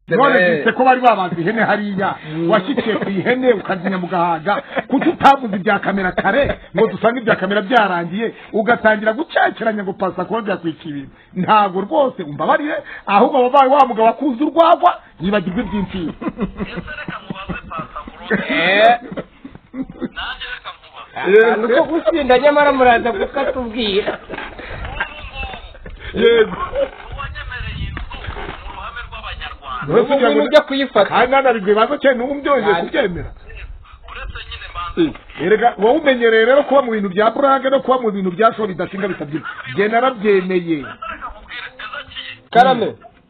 none ko bari babanza ihene hariya washyikiye ku ihene ukazimya mu gahaga kuko utavuze ibya kamera kare ngo dusange ibya kamera byarangiye ugatangira gucakiranya gupasa kuba byakwikibira ntabwo rwose umbabarire ahubwo wabaye wa mugabo akuze urwagwa yibagirwe iby'insina nuko gusinda nyamara muraza kuko atubwira yego ubu ngubu ujya kuyifata kandi hano biguye bazo cyane n'ubu byongeye kubyemera uretse nyine banza erega wowe umenyereye rero kuba mu bintu bya burage no kuba mu bintu bya shoro bidashinga bitabyina njye narabyemeye ndashaka kubwira ezakiye karame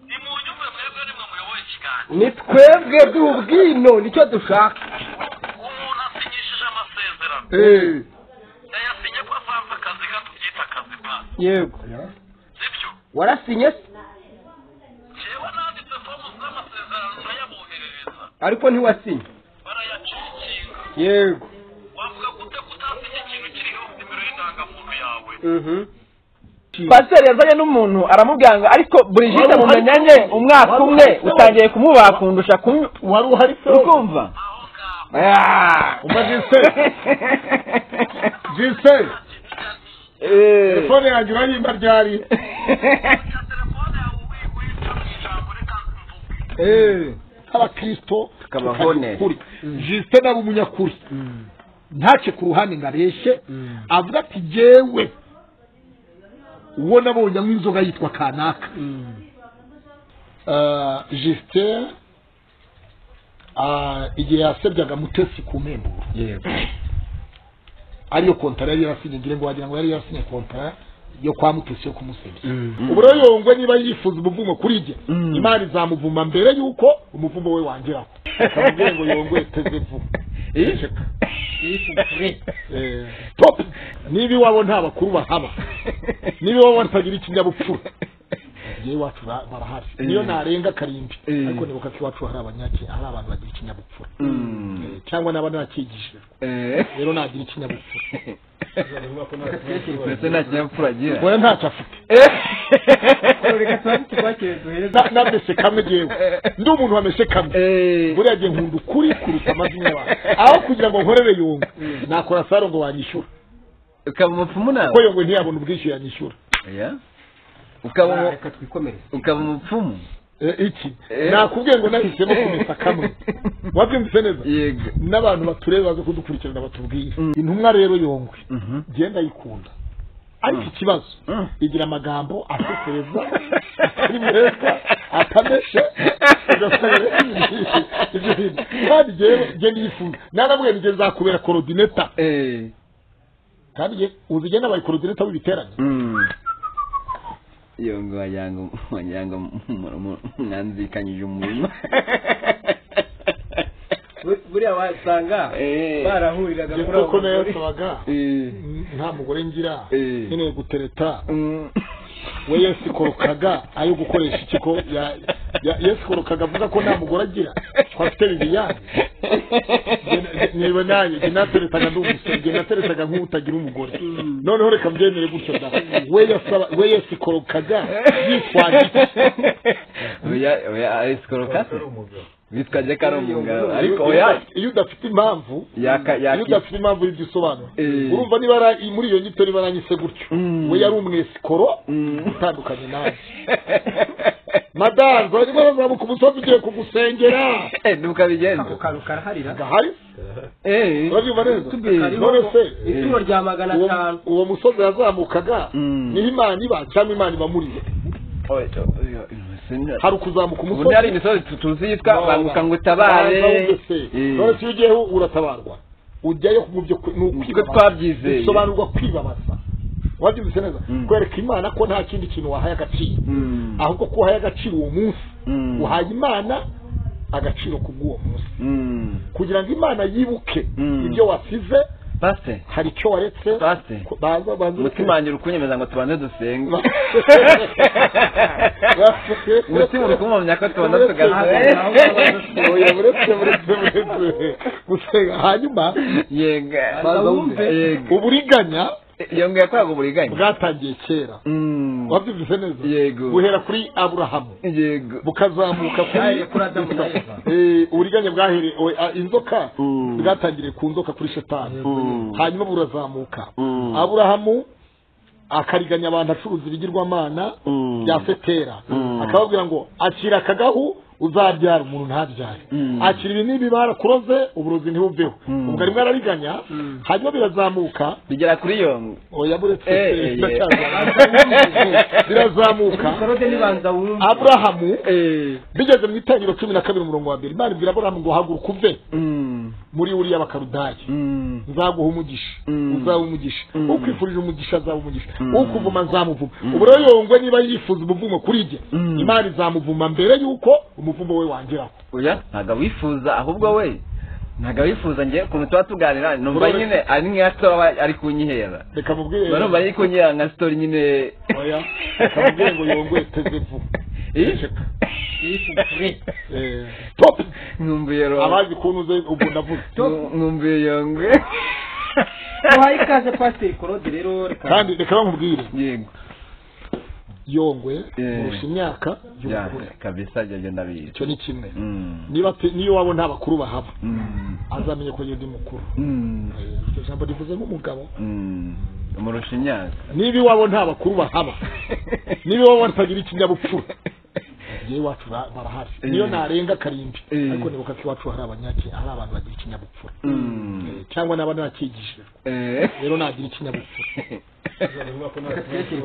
ni mu nyumve mwebwe ni mwe muyoboye ikiganiro ni twebwe duhubwino nicyo dushaka umuntu asinyishije amasezerano eee yayasinye ko asanze akazi gato byita akazi pa yego sibyo warasinye se jewe nanditse fomu z'amasezerano ndayaboherereza ariko ntiwasinye barayacikinga yego wavuga gute ko utasinye ikintu kiriho nimero y'indangamuntu yawe pasiteri yazanye n'umuntu aramubwira ngo ariko burigite mumenyanye umwaka umwe utangiye kumubaha kundusha kumwe wari uhari se ukumva aho ngaho umaze se jise telefone yanjye urayimba ryari ya telefone yawe wica mu ijambo reka mvuge eee nk'abakristo Tukabaho tukagira neza. ukuri. jise nawe umunyakuri ntace ku ruhande ngo areshye avuga ati jyewe uwo nabonye anywa inzoga yitwa kanaka Ah, jisiteri ah, igihe yasebyaga mutesi ku mpemburo yego ariyo kontara yari yarasinye ngira ngo wagira ngo yari yarasinye kontara yo kwa mutesi yo kumusebya ubu rero yongwe niba yifuza umuvumo kuri jye imana izamuvuma mbere y'uko umuvumo we wangeraho akamubwira ngo yongwe teze vuba Eceka. Eh, top niba iwabo nta bakuru bahaba niba iwabo batagira ikinyabupfura ngewe iwacu ba- barahari niyo narenga karimbi Eh. ariko nibuka ko iwacu hari abanyaki hari abantu bagira ikinyabupfura Eh, cyangwa n'aba narakigishijwe rero nagira ikinyabupfura mbese nta kinyabupfura agira oya ntacyo afite reka tubanze tukwakire duhereze Na- namese kamwe ngewe ndi umuntu wamese kamwe buriya gihe nkunda ukuri kuruta amazina yawe aho kugira ngo nkorere yungu nakora saro ngo wanyishyura ukaba umupfumu nawe kuko yungwe ntiyabona ubwishyu yanyishyura Oya. ukaba umu- reka twikomereze ukaba umupfumu Eh, iki Eh. nakubwiye ngo nahisemo kumesa kamwe wabyumvise neza yego n'abantu batureba baze kudukurikirana batubwiye Mm. intumwa rero yongwe Mhm. njye ndayikunda ariko ikibazo Mm. igira amagambo asesereza atari meza atameshe ugasanga rero ibyo bintu kandi njyewe njye nifuza naramubwiye ngo njye nzakubera korodineta Eh. kandi njye uzi njye nabaye korodineta w'ibiterane Mm. iyo ngo wagira ngo wagira ngo mu- mu- mwanzikanyije umurima buriya wasanga Eh. barahuriraga njye kuri kuko abo nayo bagore. yasabaga Eh. nta mugore ngira Eh. nkeneye gutereta Mm. we yasikorokaga ayo gukoresha ikigo ya- ya- yasikorokaga avuga ko nta mugore agira twafite bibiyani niba nanjye njye nateretaga ndi umusore njye nateretaga nk'utagira umugore noneho reka mbyemere gutyo da we yasaba we yasikorokaga yitwaje oya oya ayisikoroka se bitwaje ko ari umugabo ariko Iyo- oya iyo udafite impamvu yaka iyo yaki udafite impamvu y'ibyo usobanura Eh. urumva niba ari- muri iyo nyito niba aranyise gutyo Mm. we yari umwesikoro Mm. utandukanye nawe madamu bari barazamuka umusozi ugiye kugusengera Eh, nuko abigenza ako kantu karaharira gahari Eh. urabyumva neza Tubi. none se ituro rya magana uwo- atanu uwo musozi yazamukaga Mm. niho imana iba cyangwa imana iba muri we Oya, oya, sinda- hari ukuzamuka ubu hari umusozi imisozi tu- tuzi yitwa Wawa. banguka ngo Wawa utabare wumve se. Eh. none se iyo ugiyeho uratabarwa ujyayo mu byo kwe- ni niko ukwibabaza. twabyizeye bisobanurwa kwibabaza wabyumvise neza Mm. kwereka imana ko nta kindi kintu wahaye agaciro Mm. ahubwo ko uhaye agaciro uwo munsi Mm. uhaye imana agaciro kubw'uwo munsi Mm. kugira ngo imana yibuke Mm. ibyo wasize Pastor, hari icyo waretse Pastor, ko- baza baza umutima wanjye uri kunyemeza ngo tubanze dusenge Ba- umutima uri kumwumya ko tubanza Uretse- tugahagarara Oya, uretse uretse uretse gusenga hanyuma yega baza wumve. yega uburiganya yongo yakoraga uburiganya bwatangiye kera Mm. wabyumvise neza Yego. buhera kuri aburahamu yego bukazamuka Bwahereye kuri Adamu na Eva. Eh, uburiganya bwaherewe ah, inzoka Mm. bwatangiriye ku nzoka kuri shetani Mm. hanyuma burazamuka Mm. aburahamu akariganya abantu acuruza ibigirwamana Mm. bya fetera Mm. akababwira ngo akira akagahu uzabyara umuntu ntabyare Mm. akira ibi n'ibi barakuroze uburozi ntibubeho Mm. ubwo arimo arariganya hanyuma birazamuka bigera kuri yongo oya buretse Eh, eh, eh. biracyazamuka. birazamuka korode nibanza wumva aburahamu eh bigeze mu itangiro cumi na kabiri umurongo wa mbere imana ibwira aburahamu ngo haguruka uve mm muri uriya bakarudaya mm nzaguha umugisha Mm. uzaba umugisha Mm. ukwifurije umugisha azaba umugisha Mm. ukuvuma nzamuvuma ubu rero yongwe niba yifuza umuvumo kuri jye Mm. imana izamuvuma mbere y'uko umuvumo we wangeraho oya ntabwo awifuza ahubwo we ntabwo awifuza njye ukuntu tuba tuganira numva Bro- nyine ari nka sitori aba ari kunyihera reka mubwire mba numva ari kunyihera nka sitori nyine oya reka mubwire ngo yongwe teze vuba Eh? Eh, top nkumbuye ro abazi ukuntu uze ubwo ndavuze nkumbuye yongwe uhaye ikaze pasiteri korode rero reka kandi reka bamubwire yego yongwe Eh. kurusha imyaka ya y'ubukuru kabisa ibyo byo ndabizi icyo ni kimwe Mm. niba pe- niyo waba nta bakuru bahaba Mm. azamenye ko yindi mukuru Mm. Eh, iryo jambo rivuze nk'umugabo Mm. umurusha imyaka niba iwabo nta bakuru bahaba niba iwabo batagira ikinyabupfura yewe iwacu ba- barahari Eh. niyo narenga karindwi Eh. ariko nibuka ko iwacu hari abanyaki hari abantu bagira ikinyabupfura Mm. Eh, cyangwa n'aba nakigishijwe Eh. rero nagira ikinyabupfura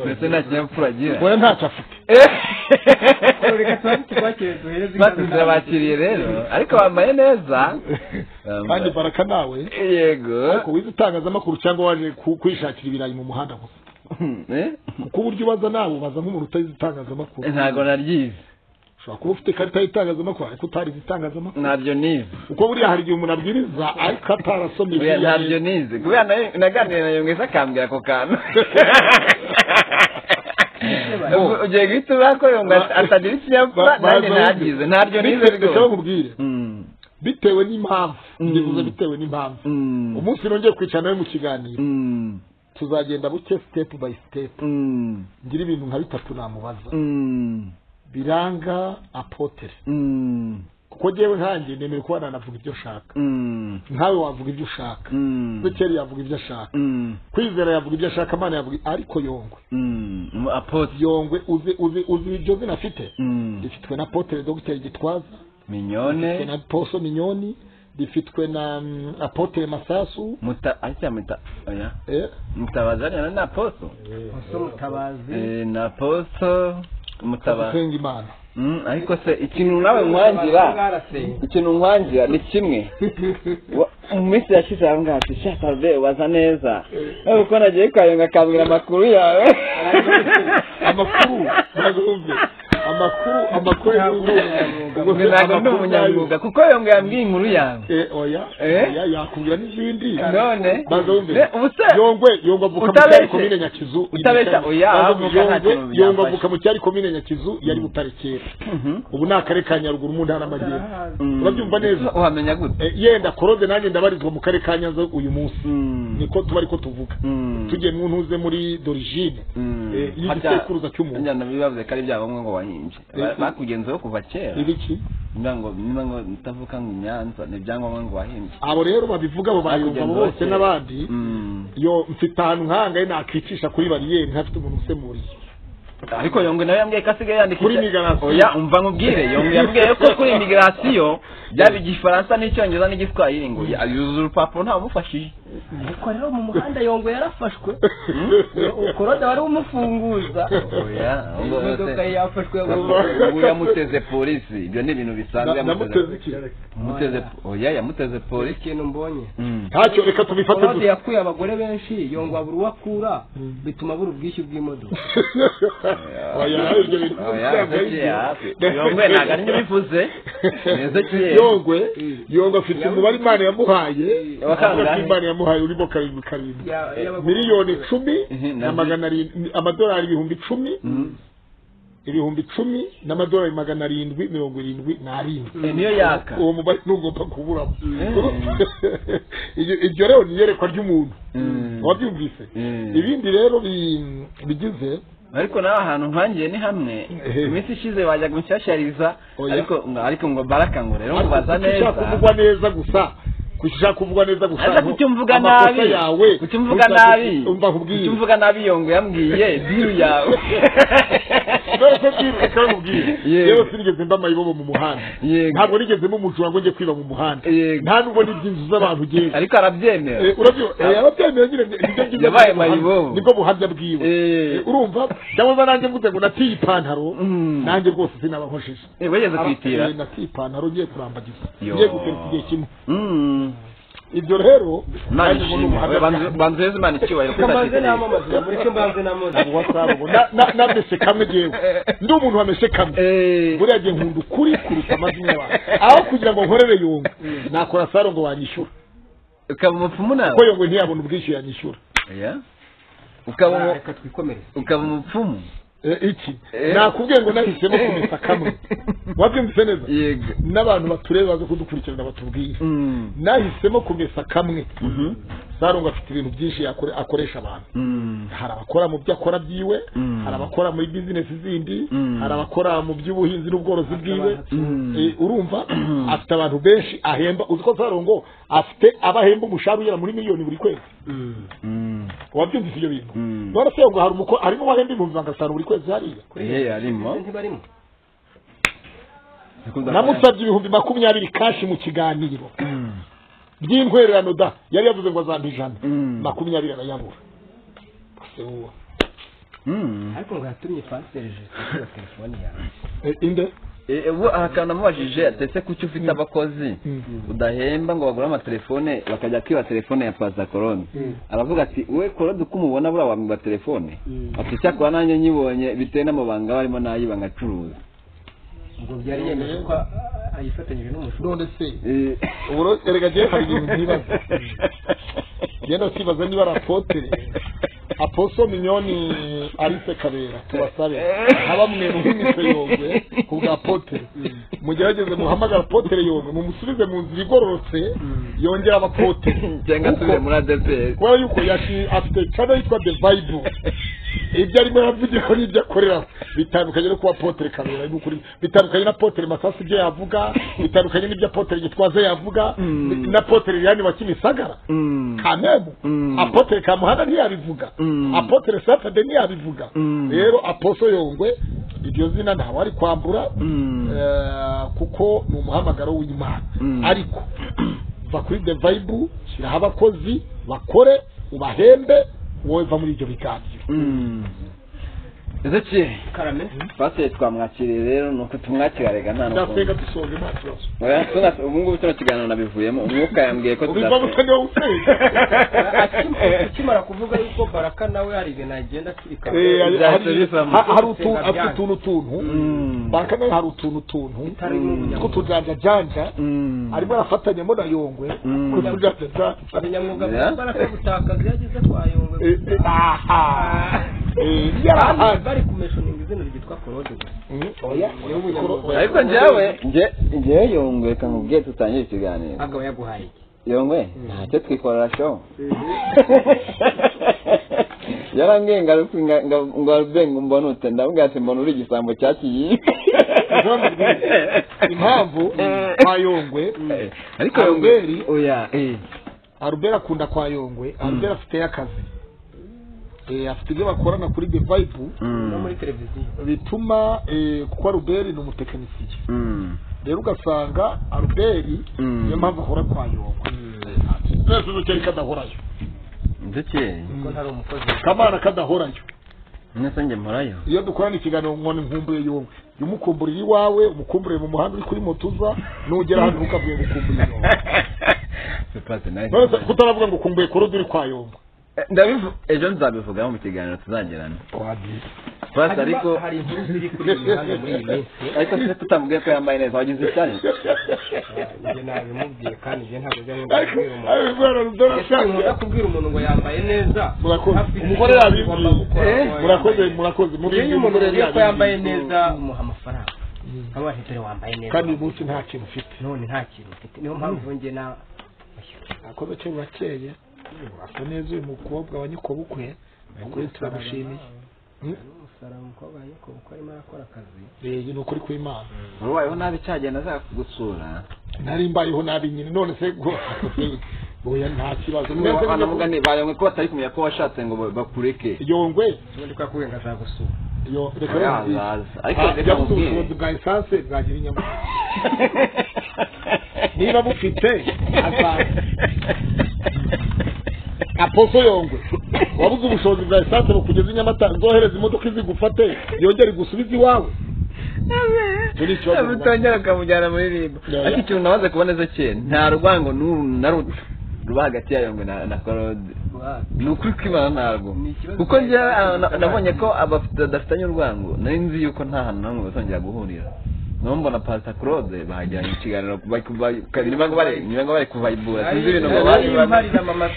ndetse nta kinyabupfura agira oya ntacyo afite reka tubanze tubakire duhereze bati inama. turabakiriye rero ariko bambaye neza kandi Bambaye- baraka nawe yego ko wize itangazamakuru cyangwa waje ku- kwishakira ibirayi mu muhanda gusa Eh? kuko uburyo ubaza nawe ubaza nk'umuntu utazi itangazamakuru ntabwo naryize ushobora kuba ufite ikarita y'itangazamakuru ariko utarize itangazamakuru ntabyo nize kuko buriya hari igihe umuntu abwiriza ariko atarasomye Buriya biriya ntabyo neza. nize kubera na- naganiriye na yongeza akambwira ako kantu Ubwo ugiye guhita uvuga ko yonga Ba- atagira ikinyabupfura Ba- nanjye baza- ntagize ntabyo nize Bitewe- reka rwose bakubwire Mm. bitewe n'impamvu Mm. ndibuze bitewe n'impamvu Mm. umunsi nongeye kwicara nawe mu kiganiro Mm. tuzagenda buke step by step Mm. ngira ibintu nka bitatu namubaza Mm. biranga apotere Mm. kuko ngewe nkanjye nemere kuba nanavuga ibyo ushaka Mm. nkawe wavuga ibyo ushaka Mm. bekeri yavuga ibyo ashaka Mm. kwizera yavuga ibyo ashaka imana yavuga ariko yongwe Mm. Umu- Apotre. yongwe uzi uzi uzi iryo zina afite Mm. rifitwe na apotere dogiteri gitwaza rifitwe na minyone poso minyoni rifitwe na mm, apotere masasu muta ahita muta oya eh? mutabazanira na poso Muso mutabazi Eh, na poso mutaba gusenga imana Mm, ariko se ikintu nawe nkwangira ikintu nkwangira ni kimwe Wa- mu minsi yashize ahangaha ati shaka be waza neza ariko uko nagiye kayonga akambwira amakuru yawe amakuru ntabwo amakuru amakuru y'ubunyamwuga Ubwo ntabwo ndi umunyamwuga kuko yonga yambwiye inkuru yawe oya Eh? oya yakubwira n'izindi none Banza wumve. ne, ubu se yongwe yongwe avuka mu cyari Utabeshye. komine nyakizu Utabeshya, oya, Banza wumve, avuka nta Yongwe- kintu yongwe byafashe. avuka mu cyari komine nyakizu yari butarekera Mhm. ubu ni akarere ka nyaruguru mu ntara y'amajyepfo Mm. Urabyumva neza? uhamenya gute Eh, yenda korode nanjye ndabarizwa mu karere ka nyanza uyu munsi Mm. niko tuba ariko tuvuga Mm. tugiye mu ntuze muri dorigine Mm. eh, y'igisekuruza cy'umuntu. Harya nabibavuze ko ari byangombwa ngo bahinje Ba- Eh. bakugenzeho kuva kera ibiki niba ngo niba ngo utavuka ngo inyanza ni ibyangombwa ngo wahinje abo rero babivuga abo bayumva abo bose n'abandi Mm. yo mfite ahantu nkangaye nakicisha kuri bariyeri ntafite umuntu usemuriye ariko yongwe nawe yambwiye ko asigaye yandika Kuri icya- migration. oya umva nkubwire yongwe yambwiye ko kuri migirasiyo byaba igifaransa n'icyongereza n'igiswahili ngo ya- yuzuza urupapuro ntabumufashije ariko rero mu muhanda yongo yarafashwe korode wari umufunguza oya ubwo imodoka bose- yafashwe ubu yamuteze polisi ibyo ni ibintu bisanzwe Na- namuteze yamuteze iki Yamuteze- oya yamuteze buri polisi kintu mbonye Mm. ntacyo reka tubifate korode gusa yakuye abagore benshi yongo abura uwo akura bituma abura ubwishyu bw'imodoka Oya, ibyo bintu oya byabaye. yongwe ntabwo ari bivuze neza kera yongwe yongwe afite umubare imana yamuhaye Wakangahe? avuga ko imana yamuhaye urimo karindwi karindwi Ya- y'abagore- miliyoni icumi Mhm, na nazi. magana arindwi amadolari ibihumbi icumi ibihumbi icumi n'amadolari magana arindwi mirongo irindwi n'arindwi Eh, niyo yaka uwo mubare ntugomba kuburamo Iyo- iryo rero ni iyerekwa ry'umuntu Mm. wabyumvise Mm. ibindi rero bi- bigize ariko nawe ahantu nkangiye ni hamwe Eh. iminsi ishize wajya gushyashyariza Oya. ariko ngo- ariko ngo baraka ngo rero mubaza gushaka neza kuvugwa neza gusa gushaka kuvugwa neza gusa aza aho kutumvuga amakosa nabi yawe kutumvuga ntushake- nabi umva nkubwire kutumvuga nabi yongo yambwiye diru yawe Dore ko bwira reka nkubwire Yego. yewe sinigeze mba mayibobo mu muhanda Yego. ntabwo nigeze mba umujura ngo njye kwiba mu muhanda Yego. nta nubwo n'ibyinzu z'abantu ugenza ariko arabyemera urabyemeye nyine ni- nibyo byiza byo Yabaye mu buhamya- mayibobo. nibwo buhamya bwiwe Eh. Eh, urumva cyangwa nanjye mvuze ngo natiye ipantaro Mm. nanjye rwose sinaba nkojeje Eh, wigeze kwitira Eh, natiye ipantaro ngiye kurambagiza Yo. ngiye guteruka igihe kimwe Mm. ibyo rero imana nanjye mbona ishimwe ubuhamya We, banze- bwanjye. banzeze imana icyubahiro ko mbanze kutagira namamaza muri cyo mbanze namamaza Abo WhatsApp bo, na- na- namese kamwe jewe ndi umuntu wamese kamwe Eh, buriya gihe nkunda ukuri kuruta amazina yabantu aho kugira ngo nkorere yunga nakora saro ngo banyishyura ukaba kuko umupfumu nawe yunga ntiyabona ubwishyu yanyishyura Oya. ukaba umu- reka twikomereze ukaba umupfumu Eh, iki Eh. nakubwiye ngo nahisemo kumesa kamwe wabyumvise neza yego n'abantu batureba baze kudukurikirana batubwire Mm. nahisemo kumesa kamwe Mhm. sarongo afite ibintu byinshi yakore- akoresha abantu Mm. hari abakora mu byo akora byiwe Mm. hari abakora muri bizinesi zindi Mm. hari abakora mu by'ubuhinzi n'ubworozi bwiwe Mm. Eh, urumva afite abantu benshi ahemba uzi ko sarongo afite abahemba umushahara ugera muri miliyoni buri kwezi Mm. wabyumvise ibyo bintu Mm. none se ngo hari umuko- hari n'uwahemba ibihumbi magana atanu buri kwezi hariya Eh, arimo ntibarimo namusabye ibihumbi makumyabiri kashi mu kiganiro Mm. by'intwererano da yari yavuze ngo azampa ijana Mm. makumyabiri arayabura Ese wowe. Mm. ariko ngo yatumye panseri kuri telefone yawe Eh, inde Eh, eh, uwo ahantu namubajije atetse kuki ufite abakozi udahemba ngo bagure amatelefone bakajya kwiba telefone ya paza korone aravuga ati we korode uko umubona buriya wamwiba telefone ati icyakora nanjye nyibonye bitewe n'amabanga barimo nayiba ngacuruza ubwo byari yemeje ko ah, ayifatanyije n'umushumba none se Eh, uburo erega njyewe hari ibintu ntibaza genda twibaza niba ari apotere aposo minyoni arise kabera tubasabe ntabamwe muhimise yogwe ku bwa apotere mugerageze muhamagara apotere yogwe mumusubize mu nzira igororotse yongera abapotere cyangwa asubire muri adeperi kubera yuko yashi- afite cano yitwa the bible ibyo arimo yavugiraho n'ibyo akorera bitandukanye no kuba apotere kabera ni ukuri bitandukanye na apotere masasi ibyo yavuga bitandukanye n'ibyo apotere gitwaza yavuga Mm. na apotere liliane wa kimisagara Mm. kanemu Mm. apotere kamuhanda ntiyabivuga Mm. apotere satade ntiyabivuga Mm. rero aposo yongwe iryo zina ntawe ari kwambura Mm. Eh, kuko ni umuhamagaro w'imana Mm. ariko va kuri the bible shyiraho abakozi bakore ubahembe wowe va muri ibyo biganiro Mm. Ezekiel, karame pasiteri twamwakiriye rero ni uko tumwakira rega nta ndasenga n'ukuntu dusoje nta kibazo Oya, tuna- ubu ngubu tuno kiganiro nabivuyemo umwuka yambwiye ko ubivamo tuzasenga. utari wowe usenga Akimara- akimara kuvuga yuko baraka nawe hari ibintu agenda akirikana Eh, hari- Byahise hari- bivamo. ha- hari utu- Gusenga afite byanyu. utuntu tuntu Mm. baka nawe hari utuntu tuntu atarimo tw'utujanja janja Mm. arimo arafatanyamo na yongwe Mm. kutujanja janja umunyamwuga Yeah. baraka gutakaza iyo ageze kwa yongwe Eh, eh, aha. Eh, yari Bari- ahandi bari kumeshoninga izina ryitwa korode gusa Mm, oya, oya, ubikora- oya. ariko njyewe nje ngewe yongwe kamubwiye tutangire ikiganiro akaba yaguhaye iki yongwe ntacyo twikorera show yarambwiye ngo arupfu- nga- nga- ngo arube ngo mbonute ndavuga ati mbona uri igisambo cya kiyibe Uzambwire impamvu kwa yongwe ariko Albert- yongwe oya eh. arubera akunda kwa yongwe arubera afiteyo akazi Eh, afite ibyo bakorana kuri the vibe no Mm. muri televiziyo bituma eh, kuko aruberi ni umutekinisiye Mm. rero ugasanga aruberi Mm. niyo mpamvu ahora kwa yongwe twese dukeri kadahorayo ndetse kuko ntari umukozi kamana kadahorayo nasa njye mporayo iyo dukorana ikiganiro nkoni nkumbuye yongwe jya umukumburira iwawe umukumburire mu muhanda uri kuri moto uza nugera hano ntukabwiye gukumburira yongwe Pepasi, nice. none se kutaravuga ngo ukumbuye korode uri kwa yongwe Eh, ndabivu- ejo nzabivugaho mu kiganiro tuzagirana wagiye Pepasi, ariko hari inkuru ziri kuri iyi mihanda muri iyi minsi ariko se tutamubwiye ko yambaye neza wagize ishyari njye nabimubwiye kandi njye ntabwo njya nkunda ariko kubwira ariko umuntu arabikora ese nkunda ashaka. kubwira umuntu ngo yambaye neza Murakoze. afite Umugore icyo yabimbwiye. agomba gukora Eh, ngo murakoze yambaye murakoze neza. iyo umuntu urebye ko yambaye neza umuha amafaranga nk'abantu dore wambaye neza kandi uyu munsi nta kintu ufite none nta kintu mfite niyo mpamvu njye na nakoze cyo burakeye asa neza uyu mukobwa wa nyokobukwe ukuri turamushimiye usara umukobwa nyoko uko arimo arakora akazi ni ukuri kw'imana wabayeho nabi cyagenda aza kugusura nari mbayeho nabi nyine none se ngo oya nta kibazo Mwese banavuga mujye- ni bayongwe ko batari kumenya ko washatse ngo ba- bakureke yongwe ubundi kwa kurenga ashaka gusura yo reka Ayaza, yongwe. aza. Ariko Ah, reka jya mu mubwire. bushobozi bwa esanse bwagira inyama niba bufite azaza aposo yongwe wabuze ubushobozi bwa esanse bukugeza i nyamata nzohereza imodoka izigufate yongere igusubize iwawe turi ikibazo utongera ukamujyana muri rimbo ariko ikintu nabaze kubona ezekiel nta rwango n'uru na ruto ruba hagati ya yongwe na na korode ni ukuri kw'imana ntabwo kuko njyewe ah, na- nabonye ko abafite badafitanye urwango nari nzi yuko nta hantu n'amwe bazongera guhurira naho mbona pasita claude bahajyanye ikiganiro bari kuva- ka- nyuma ngo bari nyuma ngo bari kuvayibura sinzi ibintu ngo bari imparira mama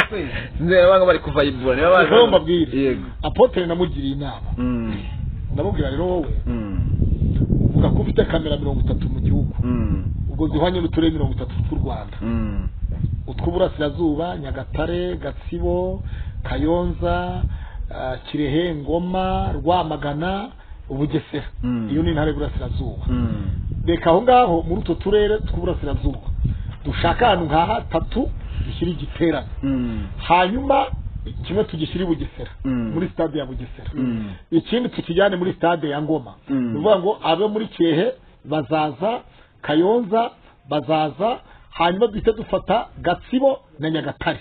twese. sinzi nyuma ngo bari kuvayibura niba baje Rero mbabwire. yego apotere namugiriye inama Mm, ndamubwira rero wowe mm, uvuga ko ufite kamera mirongo itatu mu gihugu mm, ubwo zihwanye n'uturere mirongo itatu tw'u rwanda mm. utw'uburasirazuba nyagatare gatsibo kayonza ah, kirehe ngoma rwamagana ubugesera Mm. iyo ni intara y'uburasirazuba Mm. reka aho ngaho muri utwo turere tw'uburasirazuba dushaka ahantu nka hatatu dushyira igiterane Mm. hanyuma kimwe tugishyire i bugesera Mm. muri stade ya bugesera Mm. ikindi tukijyane muri stade ya ngoma Mm. ni ukuvuga ngo abe muri kirehe bazaza kayonza bazaza hanyuma duhite dufata gatsibo na nyagatare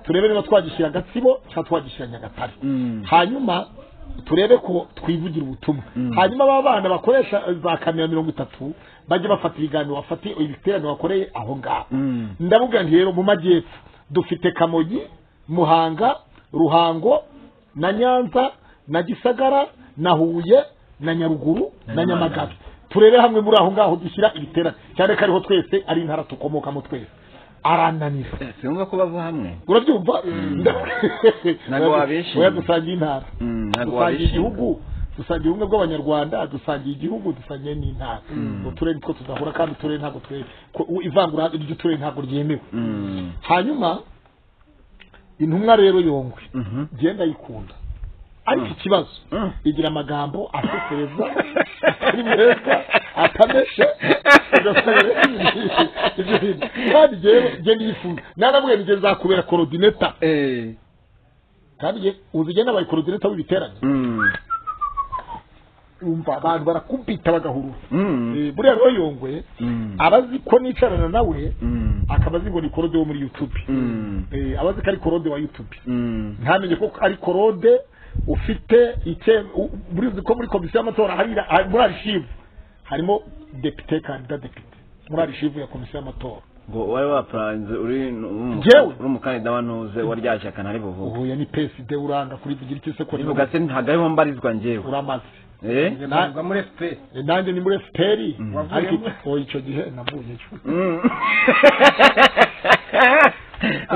turebe niba twagishyira gatsibo cyangwa twagishyira nyagatare Mm. hanyuma turebe ko twivugira ubutumwa Mm. hanyuma aba bana bakoresha za kamera mirongo itatu bajye bafata ibiganiro bafate ibiterane bakoreye aho ngaho Mm. ndavuga nti rero mu majyepfo dufite kamogi muhanga ruhango na nyanza na gisagara na huye na nyaruguru na nyamagabe turebe hamwe muri aho ngaho dushyira ibiterane cyane ko ariho twese ari intara dukomokamo twese arananira sinumva ko bava hamwe urabyumva Ntabwo wabishima. oya dusangiye intara Mm, ntabwo dusangiye wabishima. igihugu dusangiye ubumwe bw'abanyarwanda dusangiye igihugu dusangiye n'intara uturere two tudahura kandi uturere ntabwo twe ko- u- ivangura ry'uturere ntabwo ryemewe Mm. hanyuma intumwa rero yongwe Mhm. genda yikunda ariko ikibazo Mm. igira amagambo asesereza ari meza atameshe ugasanga ibyo bintu kandi rero genda uyifunga naramubwiye nige nzakubera korodineta Eh. kandi nge uzi njye nabaye korodineta w'ibiterane Mm. umva abantu barakubita bagahurura Mm. Eh, buriya rero yongwe Mm. abazi ko nicarana nawe Mm. akaba azi ngo ni korode wo muri youtube Mm. Eh, abazi ko ari korode wa youtube Mm. ntamenye ko ari korode ufite icye u- murizi ko muri komisiyo y'amatora hari hari- muri arishivu harimo depite kandida depite muri arishivu ya komisiyo y'amatora ngo wari waparanze uri nu- umu- Njyewe? uri umukandida wa ntuze wa rya shyaka ntari buvuge uhuye ni PSD uranga kuri bigira iki se ko ni- rivuga se ntabwo ariho mbarizwa njyewe uramaze eh Na- ntabwo muri fpr eh, nanjye ni muri FPR Mhm. ariko oya icyo gihe navuyeyo Mm.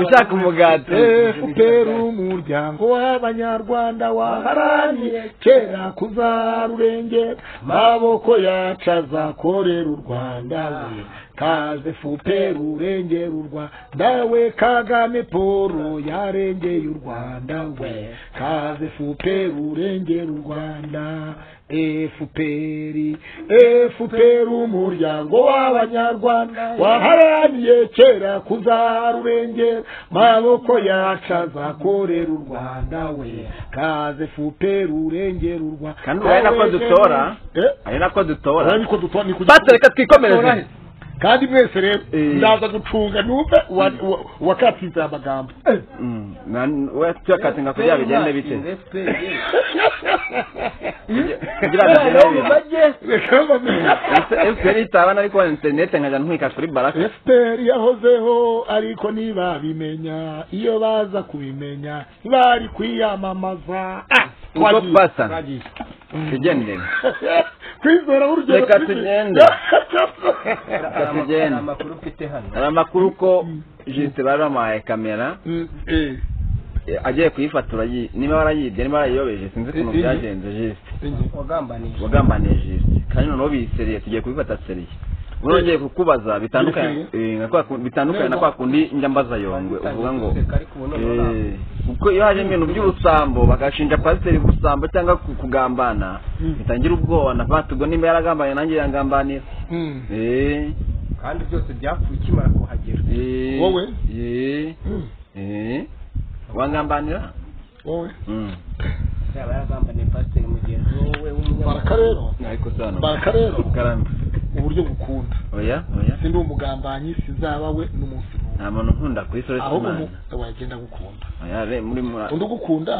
ushaka umugati FPR umuryango w'abanyarwanda waharaniye kera kuzarurengera maboko yacu azakorera u Rwanda we kaze FPR urengera u Rwanda we Kagame Paul yarengeye u Rwanda we kaze FPR urengera u Rwanda FPR FPR umuryango w'abanyarwanda waharaniye kera kuzarurengera maboko yacu azakorera u Rwanda we kaze FPR urengera u Rwanda Kandi urabona ko dutora? eh ari nako dutora urabona ko dutora ni kujya basi reka twikomereze kandi mwese rero Eh. ndaza gucunga numve wakatsinze aya magambo Mm. Na- we tuyakatinga kugira ngo bigende bite kugira ngo bigende bite reka bamenye efuperi itabana ariko wa interinete nkajya ntwika kuri baraka esiteri yahozeho ariko ntibabimenya iyo baza kubimenya ntibari kwiyamamaza Ah, uko twagiye. twasana tugendere kwizera urugero Reka rwibi- tugende. Reka tugende. amakuru mfite hano hari amakuru ko jisite bari bamuhaye kamera Mm, eh, eh, agiye kuyifatura yi- niba barayibye niba barayiyobeje sinzi ukuntu Eh, eh. byagenze jisite eh. wagambanije wagambaniye jisite kandi noneho biyiseriye tugiye kubifata seriye urongeye kukubaza bitandukanye eh, na kwa ku- bitandukanye na kwa kundi njya mbaza yongwe uvuga ngo eh, kuko iyo haje ibintu by'ubusambo bagashinja pasiteri ubusambo cyangwa ku- kugambana bitangira ubwoba na patubwo nimba yaragambanye nanjye yangambanira eh kandi byose byapfuye ukimara kuhagera eh Wowe? eh eh wangambanira wowe mm yaba yaragambaniye pasiteri mugenzi wowe baraka rero ariko sana baraka rero ukaramba uburyo gukunda oya oya sindi umugambanyi sinzaba we n'umunsi n'umwe nta muntu nkunda ku isi uretse ahubwo imana umu- wagenda gukunda oya re muri muri undi ugukunda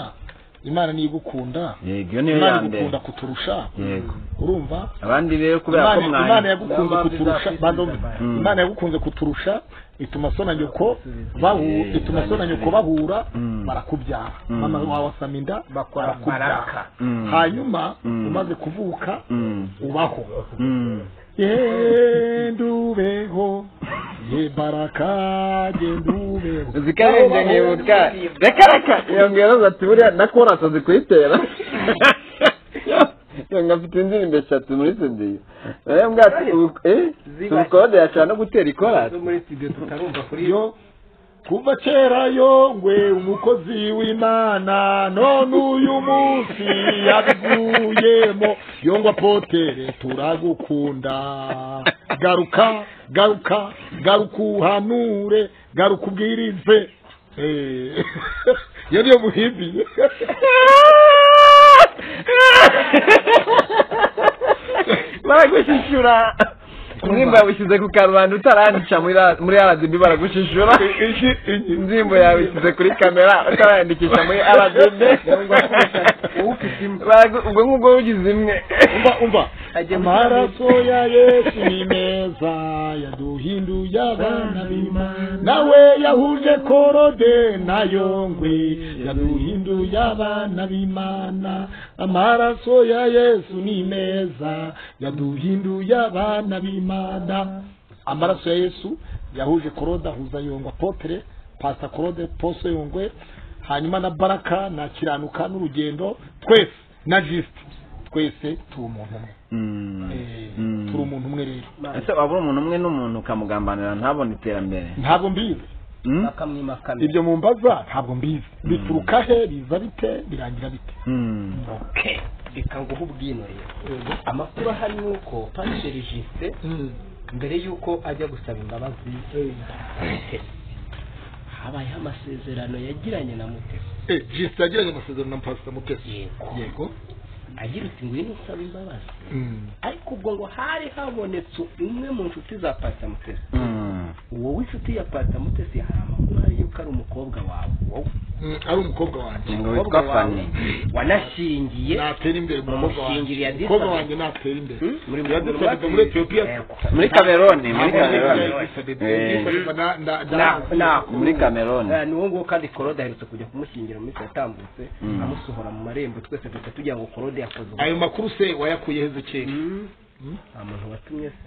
imana niyo igukunda yego iyo niyo imana ya mbere igukunda kuturusha yego urumva abandi rero kubera ko Imana- imana mwanya yagukunze kuturusha bandome Mm. imana yagukunze kuturusha ituma so na nyoko bahura Eh, ituma so na nyoko banyeshuri. bahura Mm. barakubyara Mm. mama wawe asama inda Bakora baraka. barakubyara Mm. hanyuma Mm. umaze kuvuka Mm. ubaho Mm. genda ubeho ye baraka genda ubeho zikarenze nkibuka reka reka iyo ngero ati buriya na korasi azi kuyitera iyo ngo afite indirimbo eshatu muri sidi rero mbwa ati ubu- eh tubikode yashobora no gutera ikorasi muri studio tutarumva kuri yo yo kuva kera yongwe umukozi w'imana none uyu munsi yabiguyemo yongwa potere turagukunda garuka garuka garuka uhanure garuka ubwirize Eh, iyo niyo muhimbi baragushishura indirimbo yawushyize ku karubanda utarandisha muri ra- muri rdb baragushishura indirimbo yawe ishyize kuri kamera utarayandikisha muri rdb Baragu- ubwo ngubwo wugize imwe umva umva amaraso ya yesu ni meza yaduhinduye abana b'imana nawe yahuje korode na yongwe yaduhinduye abana b'imana amaraso ya yesu ni meza yaduhinduye abana b'imana amaraso ya yesu yahuje korode ahuza yongwa potere pasta korode poso yongwe hanyuma na baraka na kiranuka n'urugendo twese na jisite twese turi umuntu umwe Eh, turi umuntu umwe rero ese wabura umuntu umwe n'umuntu ukamugambanira ntabone iterambere ntabwo mbizi Mm? bakamwimakana ibyo mumbaza ntabwo mbizi bituruka he biza bite birangira bite Mm. reka nguhe ubwinure amakuru ahari ni uko pasiteri jisite mbere y'uko ajya gusaba imbabazi mutesi habayeho amasezerano yagiranye na mutesi jisite yagiranye amasezerano na pasita mutesi yego agira uti ngwino usaba imbabazi ariko ubwo ngo hari habonetse umwe mu nshuti za pasita mutesi Mm. uwo w'inshuti ya pasita mutesi hari amakuru ahari yuko ari umukobwa wawe wowe ari umukobwa wanjye ngo witwa umukobwa wawe fani wanashingiye natera imbere umukobwa wanjye Umushingiriye adisa- umukobwa wanjye natera imbere Hmm? Muri- yadusabye muri etiyopiya Yego. muri kameroni muri kameroni Eh, yadusabye na na Na- na na- muri kameroni Eh, ni uwo nguwo kandi korode aherutse kujya kumushyingira mu minsi yatambutse Mm. amusohora mu marembo twese duhita tujya ngo korode yakoze ubu ayo makuru se wayakuye he zikeye Mm. nta muntu watumye se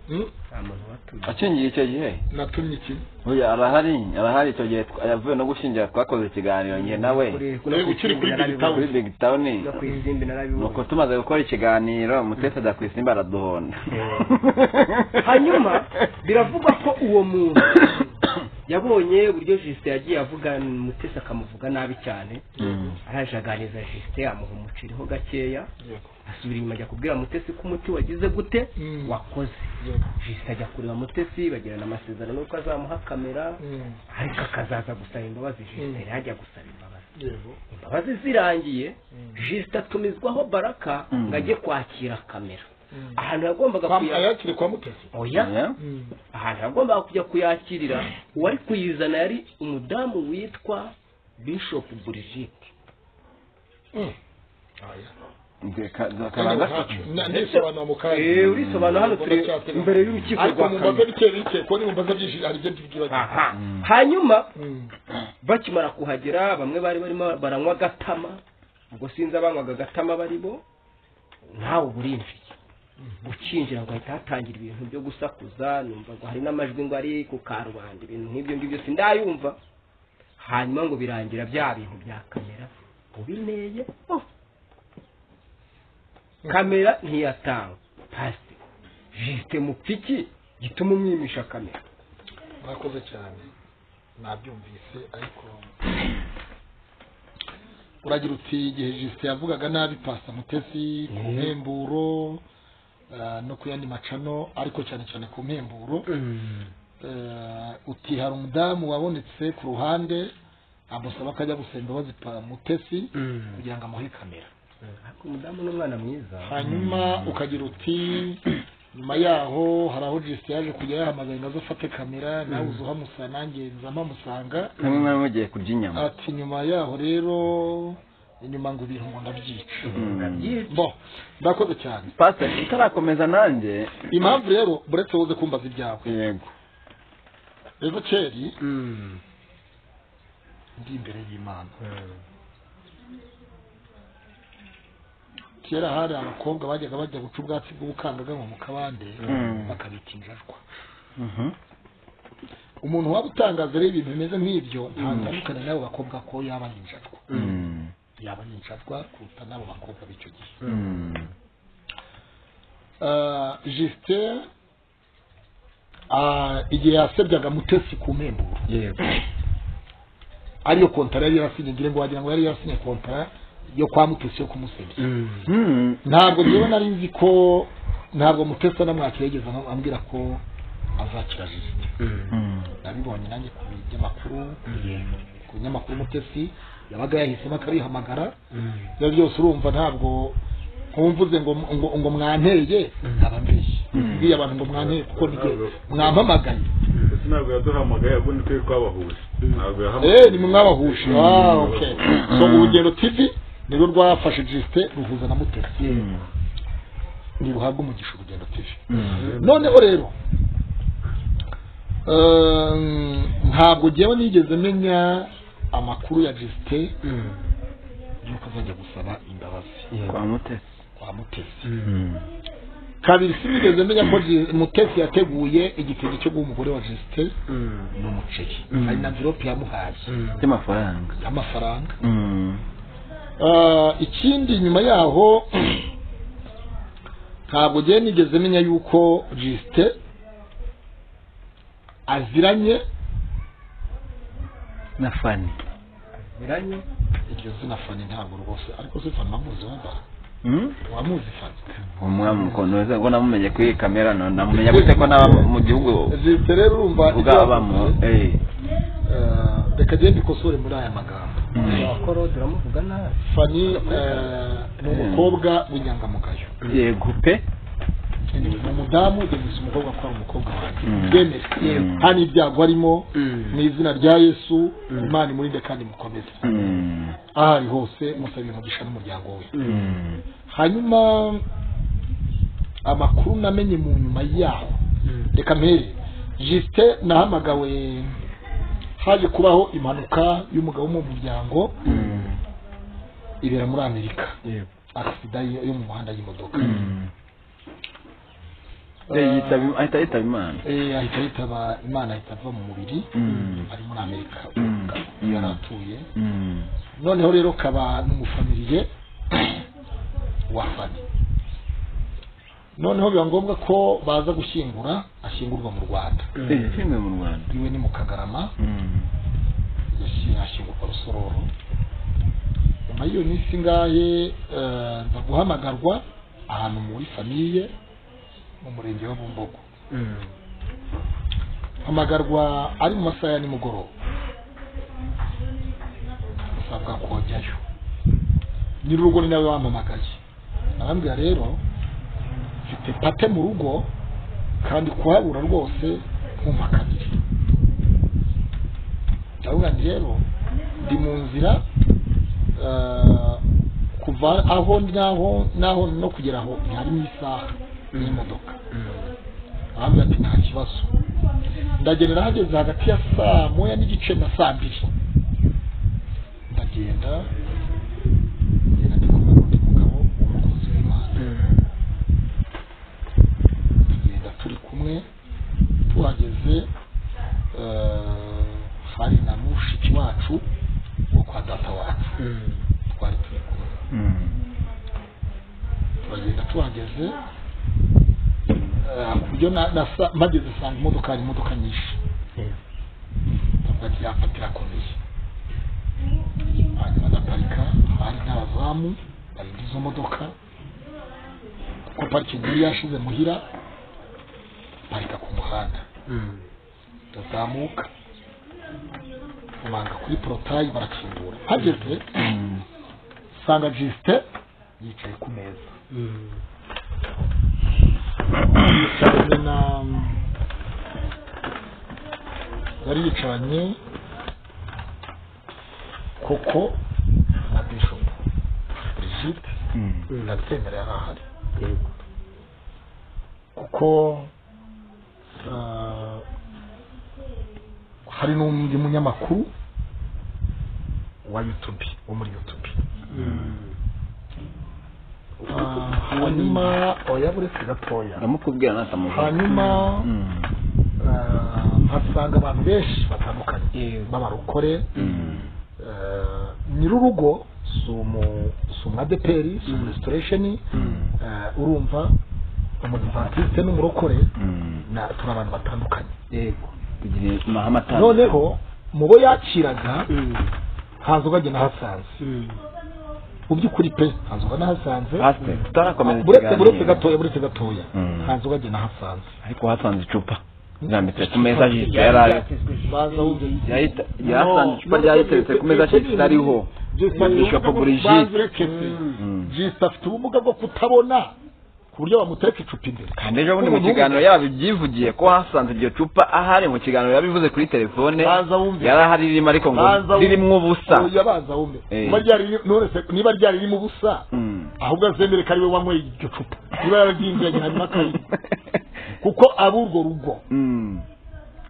Hmm? nta muntu watumye akingiye icyo gihe natumye iki oya arahari arahari icyo gihe twa- yavuye no gushingira twakoze ikiganiro njye nawe Kuri- Nawe ukiri kuri narabibuze. Big Town. kuri big town no ku izindi narabibonye nuko tumaze gukora ikiganiro mutesi ajya ku isimba araduhonda hanyuma biravugwa ko uwo muntu yabonye uburyo jisite yagiye avuga mutesi akamuvuga nabi cyane Mm. arajaganiza jisite amuha umuciriho gakeya asubira inyuma ajya kubwira mutesi ko umuti wagize gute Mm. wakoze jisite ajya kureba mutesi bagirana amasezerano y'uko azamuha kamera Hmm. ariko akazaza gusaba imbabazi jisite yari ajya gusaba imbabazi yego imbabazi zirangiye jisite atumizwaho baraka Mm. ngo ajye kwakira kamera Mm. ahantu yagombaga Kwa- kuya ayakire kwa mutesi oya Yeah? Hmm. ahantu yagombaga kujya kuyakirira uwari kuyizana yari umudamu witwa bishop burigite Hmm. Aya. Nge- ka- za- Kandi kabanza ukacu. Na- ndisobanura mu kanya. Eh, urisobanura hano turi Ndacyafite. imbere y'urukiko ariko rwa mu mbaga Kamena. bike bike kuko ni mu mbaga byinshi hari ibyo tubyibaza aha hanyuma Hmm. bakimara kuhagera bamwe bari barimo baranywa agatama ubwo sinzi abanywaga agatama barimo nawe uba urinjiye ukinjira ngo hahita hatangira ibintu byo gusakuza numva ngo hari n'amajwi ngo ari ku karubanda ibintu nk'ibyo ngibyo sindayumva hanyuma ngo birangira bya bintu bya kamera ubineye oh. kamera ntiyatanga pasi jisite mupfiki gituma umwimisha kamera mwakoze cyane nabyumvise ariko uragira uti igihe jisite yavugaga nabi pasta mutesi ku mpemburo ah, no ku yandi macano ariko cyane cyane ku mpemburo Eh, uti hari umudamu wabonetse ku ruhande amusaba ko ajya gusaba imbabazi pa- mutesi kugira ngo amuhe kamera ariko umudamu n'umwana mwiza hanyuma ukagira uti nyuma yaho hari aho jisite yaje kujya yahamagara ngo aze afate kamera nawe uza uhamusa nanjye nza mpamusanga hamwe mwari mugiye kurya inyama ati nyuma yaho rero inyuma ngo ibintu ngo ndabyica bo ndakoze cyane pasiteri utarakomeza nanjye impamvu rero buretse woze kumbaza ibyawe yego rero keri ndi imbere y'imana kera hari abakobwa bajyaga bajya guca ubwatsi bw'ubukangaganwa mu kabande bakabita injajwa Mhm. umuntu waba utangaza rero ibintu bimeze nk'ibyo ntandukane n'abo bakobwa ko yaba ari injajwa Mm. yaba ari injajwa kuruta n'abo bakobwa b'icyo gihe Mm. Ah, jisite ah, igihe yasebyaga mutesi ku mpemburo yego ariyo kontara yari yarasinye ngira ngo wagira ngo yari yarasinye kontara yo kwa mutesi yo kumusebya Mm. ntabwo njyewe nari nzi ko ntabwo mutesi anamwakira yigeze am- ambwira ko azakira jisite Mm. nabibonye nanjye ku binyamakuru ku binyamakuru mutesi yabaga yahisemo akabihamagara ibyo byose urumva ntabwo nkumvuze ngo ngo ngo mwanteye nkaba mbeshye mbwiye abantu ngo mwanteye kuko nige mwampamagaye ndetse ntabwo yaduhamagaye ahubwo turi twabahuje ntabwo yahamagaye eh ni mwabahuje ah okay so urugendo tv nirwo rwafashe jisite ruhuza na mutesi Mm. ntiruhabwa umugisha urugendo tv Mm. noneho rero ehm, ntabwo jyewe nigeze menya amakuru ya jisite y'uko azajya gusaba imbabazi kwa mutesi kwa mutesi Mm. kabiri sinigeze menya ko Ji- mutesi yateguye igitenge cyo guha umugore wa jisite n'umuceri Mm. hari na mvirope yamuhaye by'amafaranga y'amafaranga Mm. Ah, ikindi nyuma yaho ntabwo jyewe nigeze menya yuko jisite aziranye na fani biranye iryo zina fani ntabwo rwose ariko se fani wamuzi wumva Mm? wamuzi fani umwami ukuntu wese ubwo namumenye kuri iyi kamera no- namumenya gute ko naba mu gihugu jisite rero urumva ibyo ubwabamo yavuze, eh. eh, reka genda ikosore muri aya magambo Mm. abakoro turamuvuga nabi fani eh, ni umukobwa w'inyangamugayo yego pe ni umudamu yemeza umukobwa ko ari umukobwa wanjye Mm. byemere Mm. nta n'ibyago harimo mu izina rya yesu imana imurinde kandi mukomeze Mm. aho ari hose musabira umugisha n'umuryango we Mm. hanyuma amakuru namenye mu nyuma yaho reka mpere jisite nahamagawe haje kubaho impanuka y'umugabo wo mu muryango Mm. ibera muri amerika Yego. agisida yo yo mu muhanda y'imodoka Mm. Eh, yitaba- ahita yitaba imana Eh, ahita yitaba imana ahita ava mu mubiri Mm. ari muri amerika Mm. uwo mugabo Mm. yari atuye Mm. noneho rero kaba n'umufamiliye wa fani noneho biba ngombwa ko baza gushyingura ashyingurwa mu rwanda Eh, filime mu rwanda iwe ni mu kagarama Mm. yashi- ashyingurwa rusororo nyuma y'iyo minsi ngahe eh, nza guhamagarwa ahantu muri famiye mu murenge wa bumbogo hamagarwa ari mu masaha ya nimugoroba asabwa kojyayo nyir'urugo ni nawe wampamagaye arambwira rero mfite pate mu rugo kandi kuhabura rwose nkumpa kabiri ndavuga nti rero ndi mu nzira eh, kuva aho naho naho no kugera aho ntari mu isaha n'imodoka arambwira ati nta kibazo ndagendera hageze hagati ya saa moya n'igice na saa mbiri ndagenda ngenda ndi kumwe n'undi mugabo w'umukozi w'imana tugenda turi kumwe tuhageze eh, hari na mushiki wacu wo kwa data wacu twari turi kumwe Mm. turagenda tuhageze ibyo mageze asanga imodoka hari imodoka nyinshi ndavuga ati yafatira komeye hanyuma ndaparika hari n'abazamu barinda izo modoka kuko parikingi yari yashize muhira parika ku muhanda ndazamuka bamanga kuri porotayi barakingura hageze nsanga jisite yicaye ku meza yicaranye na yari yicaranye koko na bishopu brigide ndabyemera yari ahari kuko ah, hari n'undi munyamakuru wa youtube wo muri youtube Ah, hanyuma oya buretse gatoya ndamukubwira natamuvuga hanyuma ah, mpasanga abantu benshi batandukanye b'abarokore Ah, nyir'urugo si umu- si umu adeperi si umu restoration Ah, urumva umudivantisite n'umurokore na- turi abantu batandukanye kugira amahame atandukanye noneho mu bo yakiraga haza ugajya nahasanze mu by'ukuri pe haza uga nahasanze pasiteri tutarakomeza buretse ikiganiro buretse gatoya buretse gatoya Mm. haza ugajya nahasanze ariko hasanze icupa rirambitse ku meza jisita yari ari baza wumva yahita yasanze icupa ryari riteretse ku meza jisita ariho Bishop Brigitte. Mm. jisita afite ubumuga bwo kutabona ku buryo bamuteka icupa imbere kandi ejo bundi mu kiganiro yabibyivugiye ko hasanze iryo cupa ahari mu kiganiro yabivuze kuri telefone Baza wumve. yari ahari ririmo ariko ngo Baza wumve. ririmo ubusa oya baza wumve Eh. Niba ryari- none se niba ryari ririmo ubusa Mm. ahubwo azemere ko ari we wanyweye iryo cupa niba yararyinjiranye hanyuma akayinywa kuko ab'urwo rugo Mm.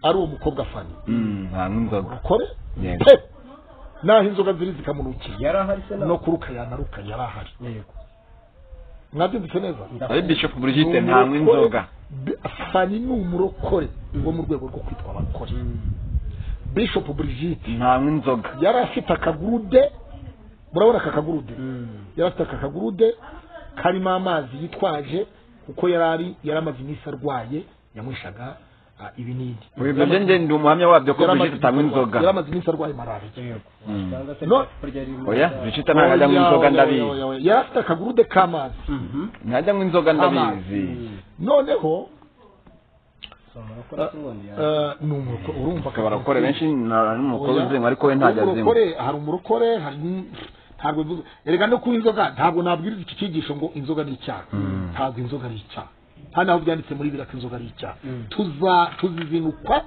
ari uwo mukobwa fani Mm. hanyuma inzoga urukore Yego. pe naho inzoga ziri zikamurukiye yari ahari se no kuruka yanaruka yari ahari mwabyumvise neza ari bishopu burigite ntanywa inzoga Bi- fani ni umurokore wo mu rwego rwo kwitwa abarokore bishop brigitte ntanywa inzoga yari afite akagurude murabona aka kagurude yari afite aka kagurude karimo amazi yitwaje kuko yari ari yari amaze iminsi arwaye yamwishaga ah, ibinini ibyo byo njye ndi umuhamya wabyo ko Yari amaze burigite atanywa iminsi arwaye- inzoga yari amaze iminsi arwaye malariya Mm. No- oya burigite ntabwo ajya anywa Oya, inzoga oya, ndabizi oya, oya. yari afite akagurude k'amazi ntajya anywa inzoga ndabizi noneho no eh, ni umurokore urumva akaba arakora benshi na- n'umukobwa Oya. uzinywa ariko we ntajya Ariko azinywa umurokore hari umurokore hari n- ntabwo bivuze erega no kuba inzoga ntabwo nabwiriza iki cyigisho ngo inzoga ni icyaha ntabwo inzoga ari icyaha hano aho byanditse muri bibiri ko inzoga ari icyaha tuza tuzizinukwa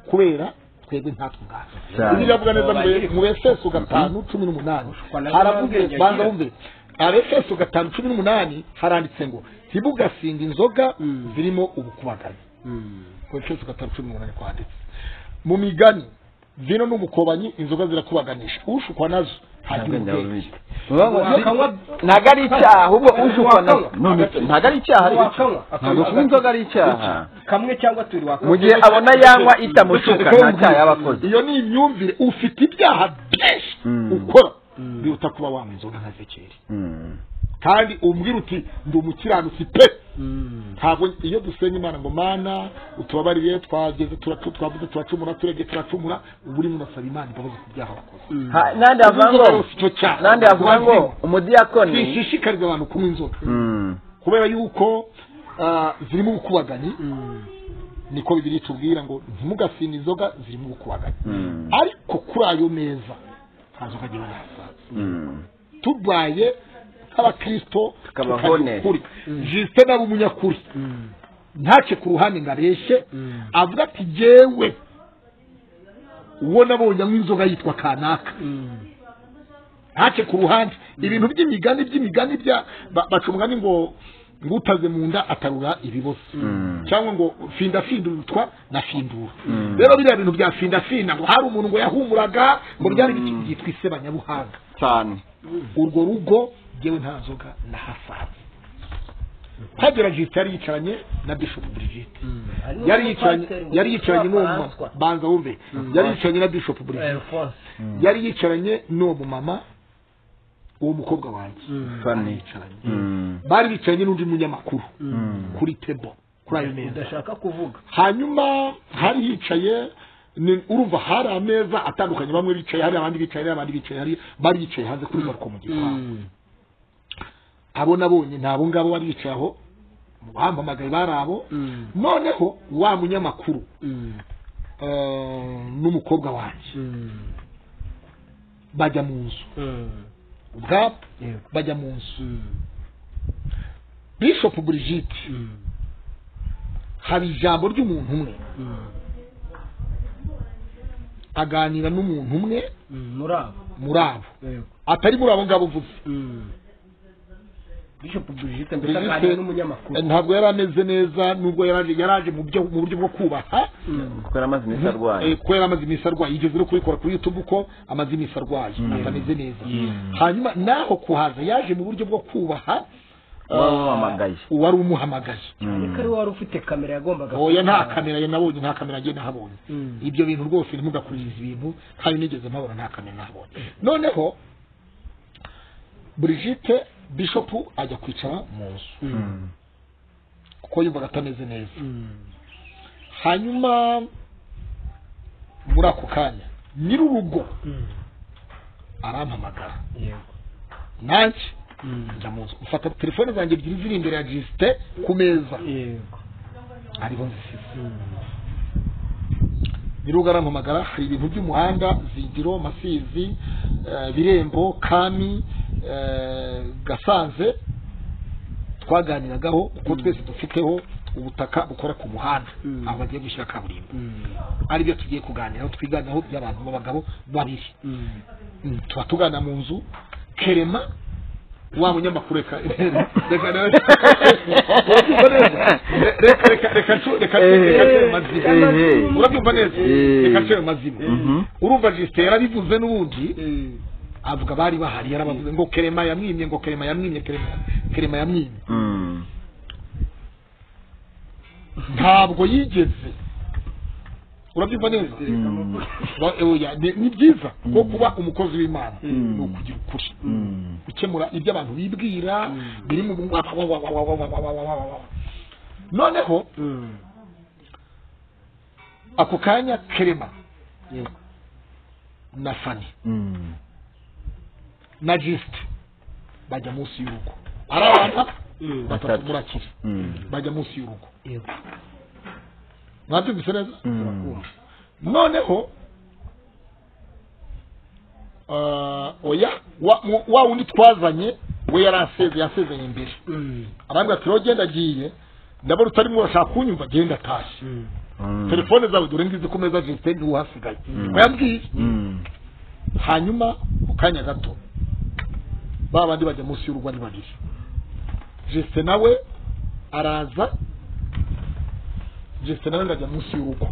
kubera twebwe ntatwe ubwacu Cyane. Bibiliya iravuga neza ngo mu efeso gatanu cumi n'umunani haravuze banza wumve abefeso gatanu cumi n'umunani haranditse ngo ntibugasinga inzoga zirimo ubukubagano ku efeso gatanu cumi n'umunani kwanditse mu migani vino n'umukobanyi inzoga zirakubaganisha ushukwa nazo Ntabwo hagira njya ubwenge ubizi. ntabwo ari icyaha ahubwo ushukwa nazo none se, ntabwo ari icyaha ariko ntabwo kunywa inzoga ari icyaha kamwe cyangwa tubiri wakwanga mu gihe abona yanywa itamushuka nta cyaha yaba akoze iyo ni imyumvire ufite ibyaha byinshi Mm. ukora biruta kuba wanywa inzoga nka zekeri Mm. kandi umbwira uti ndi umukiranutsi pe ntabwo iyo dusenga imana ngo mana utubabarire twageze turacu- twavuze turacumura turebye turacumura uba urimo urasaba imana imbabazi ku byaha wakoze Ha- nandi avuga ngo Inzoga yose icyo cyaha nandi avuga ngo umudiyakoni twishishikariza abantu kunywa inzoga Mm. kubera yuko ah, zirimo ubukubaganyi niko bibiri tubwira ngo ntimugasine inzoga zirimo ubukubaganyi Mm. ariko kuri ayo meza nta nzoga ngewe nahasanze Mm. turwaye nk'abakirisito Tukaba honest. jisite nawe umunyakuri ntace ku ruhande ngo areshye avuga ati jyewe uwo nabonye anywa inzoga yitwa kanaka ntace ku ruhande ibintu by'imigani by'imigani bya ba- baca umugani ngo ngo utaze mu nda atarura ibibosi Mm. cyangwa ngo finda findurutwa na findura Mm. rero biriya bintu bya finda finda ngo hari umuntu ngo yahumuraga ngo ryari Mm. byitwa isebanyabuhanga cyane urwo rugo ngewe nta nzoga nahasanze hagera jisita yari yicaranye na bishopu brigide yari yicaranye yari yicaranye n'uwo mumama banza wumve yari yicaranye na bishopu brigide yari yicaranye n'uwo mumama uwo mukobwa wanjye Funny. yicaranye Mm. bari bicaranye n'undi munyamakuru Mm. kuri tebo kuri ayo meza udashaka kuvuga hanyuma hari hicaye ni urumva hari ameza atandukanye bamwe bicaye hari abandi bicaye hari abandi bicaye hari bari bicaye hanze kuri bariko mu gipangu abo nabonye nta abo ngabo bari bicaye aho bampamagaye bari abo noneho wa munyamakuru eh, n'umukobwa wanjye bajya mu nzu ubwabo bajya mu nzu bishop brigitte haba ijambo ry'umuntu umwe aganira n'umuntu umwe muri abo muri abo atari muri abo ngabo mvuze bishop brigitte mbese aganira n'umunyamakuru ntabwo yari ameze neza nubwo yaraje yaraje mu byo- mu buryo bwo kubaha kuko yari amaze iminsi arwaye Eh, kubera amaze iminsi arwaye yigeze no kubikora kuri youtube uko amaze iminsi arwaye atameze neza hanyuma naho kuhaza yaje mu buryo bwo kubaha uba wamamagaye uwari umuhamagaye ariko ari we wari ufite kamera yagombaga oya nta kamera ye nabonye nta kamera njye nahabonye ibyo bintu rwose ntimugakurize ibintu ntayo nigeze mpabona nta kamera nahabonye noneho brigitte bishop ajya kwicara mu nzu kuko yumvaga atameze neza hanyuma muri ako kanya nyir'urugo arampamagara nanjye njya mu nzu mfata telefone zanjye ebyiri ziri imbere ya gisite ku meza ariho zisize nyir'urugo arampamagara hari ibintu by'umuhanda zigiro masizi eh, birembo kami eh, gasanze twaganiragaho kuko twese dufiteho ubutaka bukora ku muhanda aho bagiye gushyira kaburimbo aribyo tugiye kuganiraho twiganiraho by'abantu b'abagabo babiri Mm, tuba tugana mu nzu kerema wa munyamakuru reka reka reka reka reka ncu- reka reka ncure mazima urabyumva neza reka ncure mazima urumva jisite yarabivuze n'ubundi avuga bari bahari yarabavuze ngo kerema yamwimye ngo kerema yamwimye kerema kerema yamwimye ntabwo yigeze urabyumva neza Ba- oya, ni- ni byiza kuko kuba umukozi w'imana ni ukugira ukuri gukemura ibyo abantu bibwira biri mu wa- wa- wa- wa- wa- wa- wa- wa- wa- wa- wa- wa. noneho ako kanya kerema na fani na jisite bajya munsi y'urugo ari abana batatu murakiri bajya munsi y'urugo mwabyumvise neza noneho ah, oya wa- mu- wa wundi twazanye we yari aseze yasezeye imbere arambwira ati rero genda agiye ndabona utarimo urashaka kunyumva genda atashye telefone zawe dore ngizi ku meza jesite ntiwuhasigaye wayabwiye hanyuma mu kanya gato ba bandi bajya munsi y'urugo ari babiri jesite nawe araza jesite nawe ngajya munsi y'urugo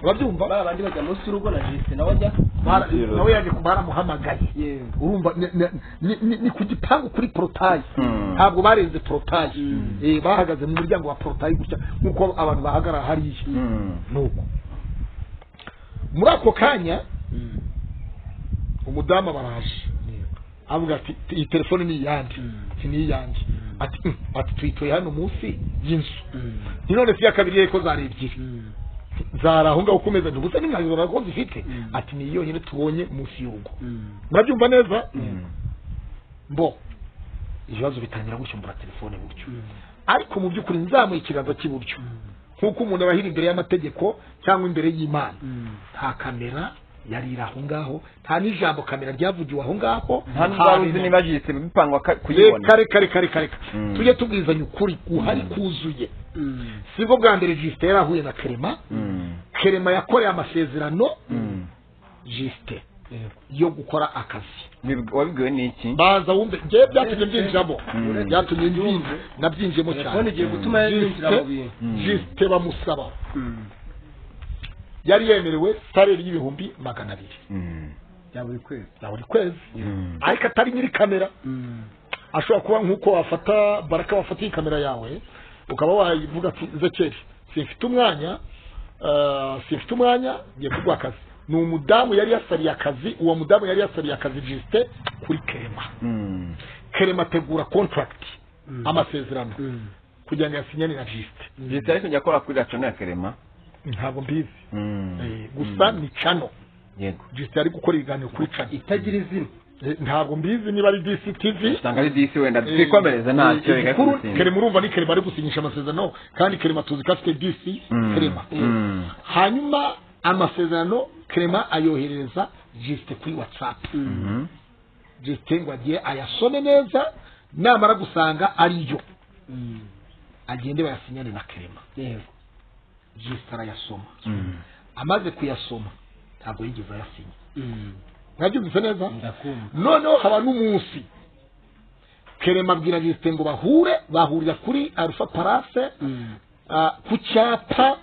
urabyumva ba bandi bajya munsi y'urugo na jisite nawe ajya Bara- nawe yaje ku- baramuhamagaye urumva ni- ni- ni- ni- ni ku gipangu kuri porotayi ntabwo barenze porotayi Eh, bahagaze mu muryango wa porotayi gutya nk'uko abantu bahagarara hariya nuko muri ako kanya umudamu baraje avuga ati "Te- iyi telefone ni iyande ati ni iyanjye ati "Mm." ati tuyitoye hano munsi y'inzu ni none si iya kabiri ye ko zari ebyiri zari aho ngaho ku meza ntibutse n'imwanzuro ko zifite ati ni iyo nyine tubonye munsi y'urugo murabyumva neza bo ibibazo bitangira gushyumbura telefone gutyo ariko mu by'ukuri nzamuye ikiganza cy'iburyo nk'uko umuntu aba ahiri imbere y'amategeko cyangwa imbere y'imana nta kamera yari iri aho ngaho nta n'ijambo kamera ryavugiwe aho ngaho hano wari uzi na- niba jisite bipangwa ka- reka kuyibona reka reka reka reka tujye tubwizanya ukuri guhari kuzuye si bwo bwa mbere jisite yarahuye na kerema kerema yakoreye amasezerano jisite yo gukora akazi Bib- wabibwiwe n'iki baza wumve ngewe byatumye mbyinjiramo byatumye mbyinjira nabyinjiyemo telefone cyane igiye gutuma yinjira mu bintu jisite bamusaba yari yemerewe salari y'ibihumbi magana abiri bya buri kwezi na buri kwezi ariko atari nyiri kamera ashobora kuba nk'uko wafata baraka wafata iyi kamera yawe ukaba wayivuga ati zekeri simfite umwanya eh, simfite umwanya ngiye kuguha akazi ni umudamu yari yasariye akazi uwo mudamu yari yasariye akazi jisite kuri kerema kerema ategura contract amasezerano kugira ngo yasinyane na bisite leta ari kujya akora kuri racona ya kerema ntabwo mbizi Mm. Eh, gusa ni cano yego bisite ari gukora ibiganiro kuri cano itagira izina Eh, ntabwo mbizi niba ari disi tivi usanga ari disi wenda twikomereze ntacyo igakurutsinda kerema urumva ni kerema ari gusinyisha amasezerano kandi kerema tuzi ko afite disi kerema Mm. hanyuma amasezerano kerema ayoherereza jisite kuri watsapu Mhm. jisite ngo agiye ayasome neza namara gusanga ari yo agende bayasinyane na kerema yego jisite arayasoma Mm. amaze kuyasoma ntabwo yigeze ayasinya Mm. mwabyumvise neza ndakumva noneho haba n'umunsi kerema abwira jisite ngo bahure bahurira kuri arufa parase Mm. ah, ku cyapa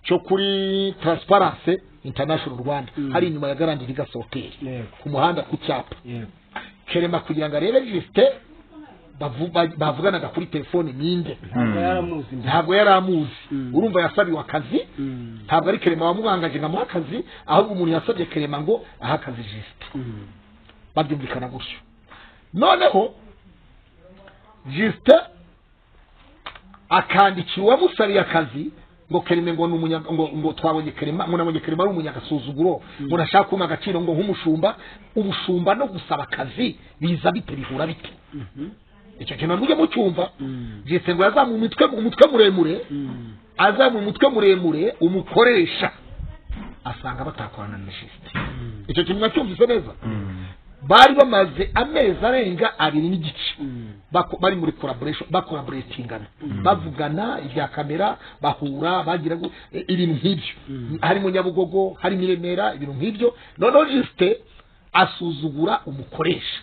cyo kuri taransiparanse intanashono rwanda Mm. hari inyuma ya garandi ligasi hoteli yego ku muhanda ku cyapa yego kerema kugira ngo arebe jisite bavu- ba- bavuganaga kuri telefone ninde ntabwo yaramuzi mbere ntabwo yari amuzi Mm. urumva yasabiwe akazi Mm. ntabwo ari kerema wamwangaje ngo amuhe akazi ahubwo umuntu yasabye kerema ngo aha akazi jisite Mm. babyumvikana gutyo noneho jisite akandikira uwamusariye akazi ngo kereme ngo ni umunyaga ngo ngo twabonye kerema ngo nabonye kerema ari umunyagasuzuguro ngo nashaka kumpa agaciro ngo nk'umushumba ubushumba no gusaba akazi biza bite bihura bite icyo kintu mujye mucyumva jisite ngo yazamuye umutwe umutwe muremure azamuye umutwe muremure umukoresha asanga batakorana na jisite icyo kintu mwacyumvise neza bari bamaze amezi arenga abiri n'igice bako- bari muri collaboration bakolaboratingana bavugana ibya kamera bahura bagira gu- e, ibintu nk'ibyo harimo nyabugogo harimo i remera ibintu nk'ibyo noneho jisite asuzugura umukoresha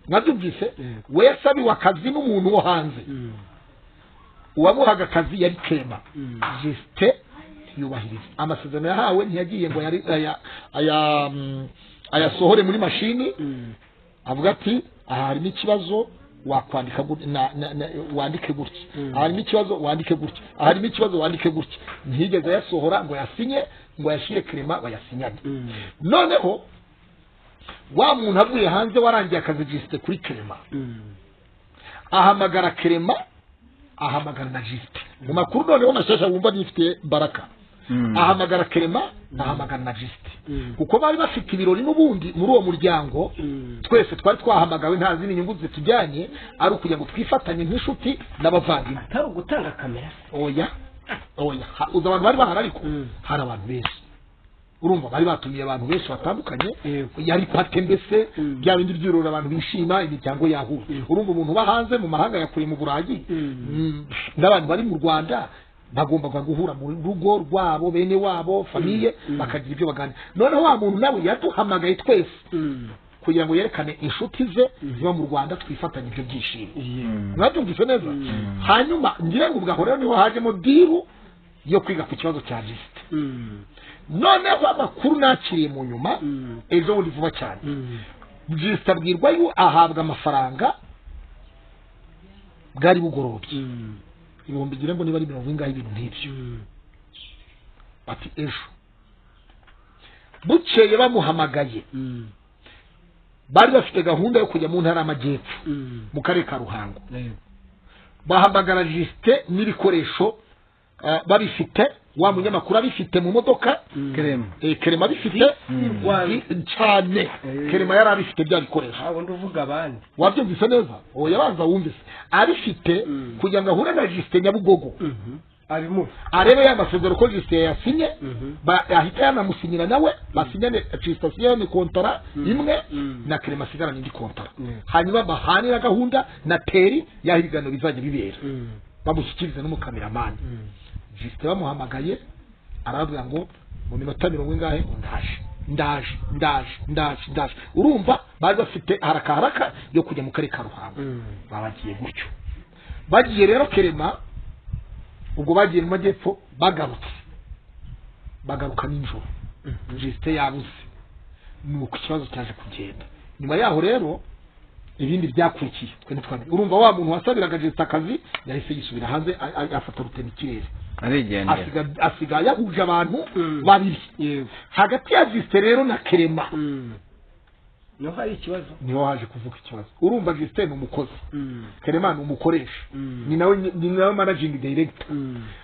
mwabyumvise we yasabiwe akazi n'umuntu wo hanze uwamuhaga akazi yari kema jisite ntiyubahiriza amasezerano yahawe ntiyagiye ngo yari- aya- aya, mm, ayasohore muri mashini avuga ati aha harimo ikibazo wakwandika gut- na- na- na- wandike gutya aha harimo ikibazo wandike gutya aha harimo ikibazo wandike gutya ntiyigeze ayasohora ngo yasinye ngo yashyire kerema bayasinyane noneho wa muntu avuye hanze warangiye akazi jisite kuri kerema ahamagara kerema ahamagara na jisite mu makuru noneho mashasha wumva nifitiye baraka Mm. ahamagara kerema ahamagara na jisite kuko bari bafite ibirori n'ubundi muri uwo muryango twese twari twahamagawe nta zindi nyungu zitujyanye ari ukugira ngo twifatanye nk'inshuti n'abavandimwe atari ugutanga kamera oya oya Ha- uzi abantu bari bahari ariko hari abantu benshi urumva bari batumiye abantu benshi batandukanye Yego. yari pate mbese bya bindi byurura abantu bishima imiryango yahuye urumva umuntu uba hanze mu mahanga ya kure mu burayi mm, n'abantu bari mu rwanda bagombaga guhura mu rugo rwabo bene wabo famiye bakagira ibyo bagana noneho wa muntu nawe yaduhamagaye twese kugira ngo yerekane inshuti ze ziba mu rwanda twifatanye ibyo byishimo mwabyumvise neza hanyuma ngira ngo ubwo aho rero niho hajemo diru yo kwiga ku kibazo cya jisite noneho amakuru nakiriye mu nyuma ejo bundi vuba cyane jisite abwirwa yo ahabwa amafaranga bwari bugorobye ibihumbi ngira ngo niba ari mirongo ingahe ibintu nk'ibyo bati ejo bukeye bamuhamagaye bari bafite gahunda yo kujya mu ntara y'amajyepfo mu karere ka ruhango bahamagara jisite n'ibikoresho eh, babifite wa munyamakuru abifite mu modoka kerema eh, kerema abifite Ji- cyane kerema yari abifite bya bikoresho ntabwo nduvuga abandi wabyumvise neza uwo yabanza wumvise abifite kugira ngo ahure na jisite nyabugogo abimuri arebe ya masezerano ko jisite yayasinye ba- ahita yanamusinyira nawe basinyane jisite asinyane kontara imwe na kerema asigarana indi kontara hanyuma bahanira gahunda na teri y'aho ibiganiro bizajya bibera bamushyikirize n'umukameramani jisite bamuhamagaye arababwira ngo mu minota mirongo ingahe ngo ndaje ndaje ndaje ndaje ndaje urumva bari bafite haraka haraka yo kujya mu karere ka ruhango babagiye gutyo bagiye rero kerema ubwo bagiye mu majyepfo bagarutse bagaruka nijoro jisite yabuze ni uko ikibazo cyaje kugenda nyuma yaho rero ibindi byakurikiye twe ntitwamenya urumva wa muntu wasabiraga jisite akazi yahise yisubira hanze a- a- afata rutema ikirere arigendera asiga asiga yahuje abantu babiri hagati ya jisite rero na kerema niho hari ikibazo niho haje kuvuga ikibazi urumva Justin ni umukozi Karemano umukoresha ni nawe ni nawe managing director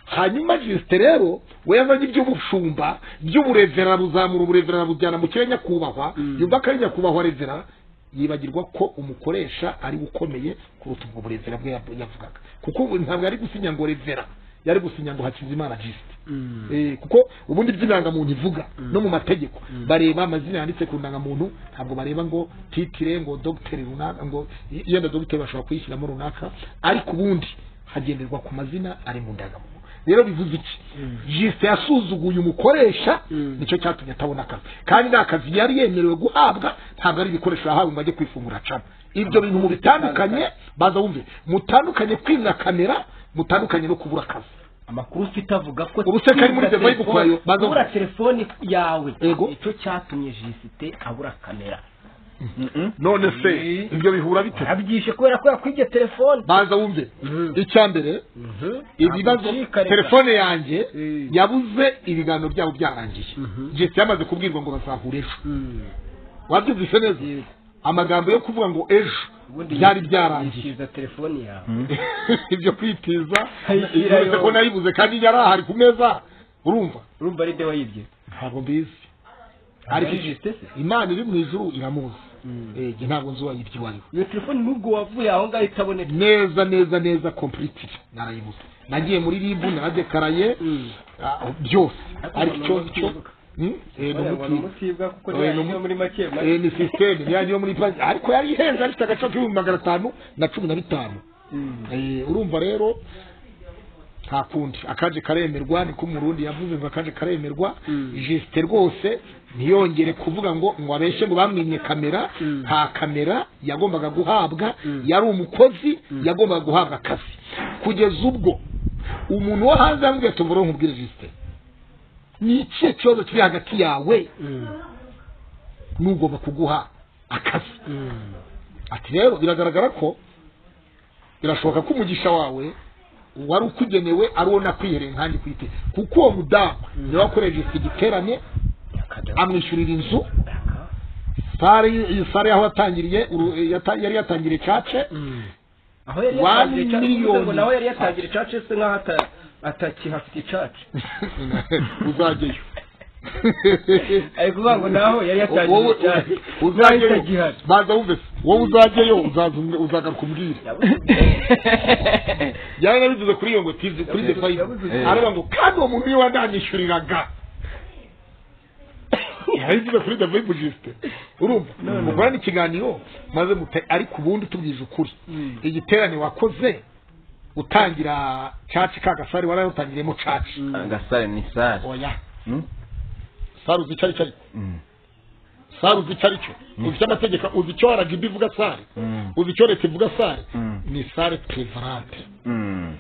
hanyuma Justin rero we yavanye iby'ubushumba by'uburevera buzamura uburevera bujyana mu kirere nyakubahwa yumva ko ari nyakubahwa revera yibagirwa ko umukoresha ari ukomeye kuruta ubwo burevera bwe yavugaga kuko ntabwo ari gusinya ngo revera yari gusinya ngo Hakizimana Justin Eh, kuko ubundi by'indangamuntu ivuga no mu mategeko bareba amazina yanditse ku ndangamuntu ntabwo bareba ngo titire ngo dogiteri runaka ngo yenda dogiteri bashobora kuyishyiramo runaka ariko ubundi hagenderwa ku mazina ari mu ndangamuntu rero bivuze iki jisite yasuzuguye umukoresha nicyo cyatumye atabona akazi kandi nta kazi yari yemerewe guhabwa ntabwo ari ibikoresho yahawe ngo ajye kwifungura acana ibyo bintu mu bitandukanye baza wumve mutandukanye kwimwa kamera mutandukanye no kubura akazi amakuru ufite avuga ko Ubuse kari muri Devoy Bukoyo, baza- kubura telefoni yawe Yego. nicyo cyatumye jisite abura kamera none se ibyo bihura bite yabyishe kubera ko yakwibye telefoni baza wumve icya mbere ibibazo telefone yanjye yabuze ibiganiro byabo byarangiye jesi yamaze kubwirwa ngo bazahure ejo wabyumvise neza amagambo yo kuvuga ngo ejo byari byarangiye yishyuza telefoni yawe ibyo kwitiza Ayishyirayo. uretse ko nayibuze kandi yari ahari ku meza urumva urumva ari de wayibye ntabwo mbizi ariko jisite se imana iri mu ijuru iramuzi Eh, njye ntabwo nzi uwayirya uwariwe iyo telefoni nubwo wavuye aho ngaho itaboneka neza neza neza completely narayibuze nagiye muri ribu naradekaraye ah, byose ariko icyo icyo Hmm? Eh, ni umuti- mutibwa kuko Oya, ni niyo umu- muri make make eh, ni sisiteme niyange yo muri banki ariko yari ihenze afite agaciro k'ibihumbi magana atanu na cumi na bitanu Eh, urumva rero nta kundi akaje karemerwa niko umurundi yavuze ngo akaje karemerwa jisite rwose ntiyongere kuvuga ngo ngo abeshe ngo bamwimye kamera nta kamera yagombaga guhabwa yari umukozi yagombaga guhabwa akazi kugeza ubwo umuntu wo hanze yambwiye ati mvura nkubwire jisite ni ikihe kibazo kiri hagati yawe n'ugomba kuguha akazi ati rero biragaragara ko birashoboka ko umugisha wawe wari ukugenewe ari uwo nakwihereye nkanjye kwite kuko uwo mudamu niwe wakoresheje iki giterane amwishyurira inzu sare iyi sare aho yatangiriye uru- yata- yari yatangiriye cace aho yari One yatangiye icacu bivuze ngo million. nawe yari yatangira icacu se nkaho ata- atakihafite icacu uzajyayo ari kuvuga ngo naho yari yatangiye Wowe- icacu uzajyayo itagihari. baza wumve se, wowe uzajyayo uzaza umwe- uzagaruka umbwire yari nabivuze kuri iyo ngo tizi kuri the five aravuga ngo kandi uwo muntu niwe wananyishyuriraga yabivuze kuri the five jisite urumva mugorana ikiganiro maze muta ariko ubundi tubwije ukuri igiterane wakoze utangira caci ka gasari warayatangiriyemo caci agasare ni sare oya Hmm? sari uzi icyo ari cyo ariko Mm. sari uzi icyo ari cyo uzi amategeko uzi icyo aragibi ivuga sari Mm. uzi icyo leta ivuga sari Mm. ni sare prevalante Mm.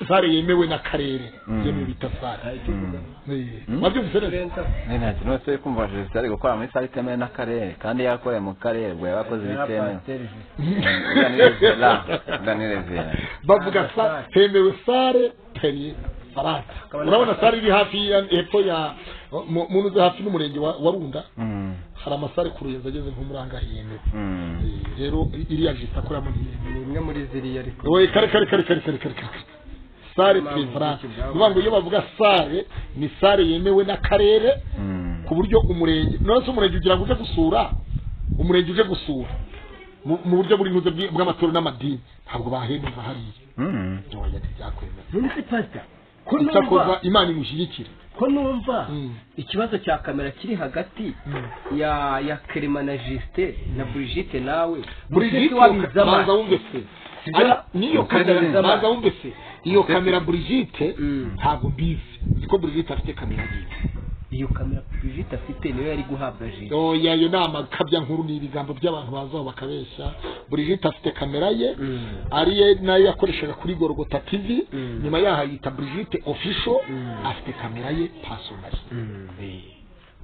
sare yemewe n'akarere Mm. yemewe bita sare Mm. wabyumvise neza Ni nta kintu wese kumva Joseph ari gukora muri sare itemewe n'akarere kandi yakoreye mu karere ubwo yabakoze ibitemewe danire vera bavuga sa hemewe sare peri farata urabona sare iri hafi ya hepfo ya mu mu nzu hafi n'umurenge wa wa runda Mm. hari amasare ku ruyenzi ageze nko muri angahe yemewe Mm. Eh, rero iriya jisita akoreramo ntiyemewe ni imwe muri ziriya ariko we kare kare kare kare kare kare kare sare peri farata bivuga ngo iyo bavuga sare ni sare yemewe n'akarere Mm. ku buryo umurenge none se umurenge ugira ngo uje gusura umurenge uje gusura mu mu buryo buri buze bwi- bw'amatora n'amadini ntabwo bahemeza hariya Mm. ntiwajya ntibyakwemera nonese pasita ko numva icyakoza imana imushyigikira ko numva Mm. ikibazo cya kamera kiri hagati ya ya kerema na jisite na burigite nawe burigiti baza wumve se Ara- n'iyo kamera baza wumve se iyo kamera burigite Mm. ntabwo mbizi nzi ko burigite afite kamera yiwe iyo kamera burigite afite niyo yari guhabwa jisite oya ayo ni amakabya nkuru ni ibigambo by'abantu bazaho bakabeshya burigite afite kamera ye ariye nayo yakoreshaga kuri gorogota tv nyuma yaho ayita burigite ofisho afite kamera ye pasonari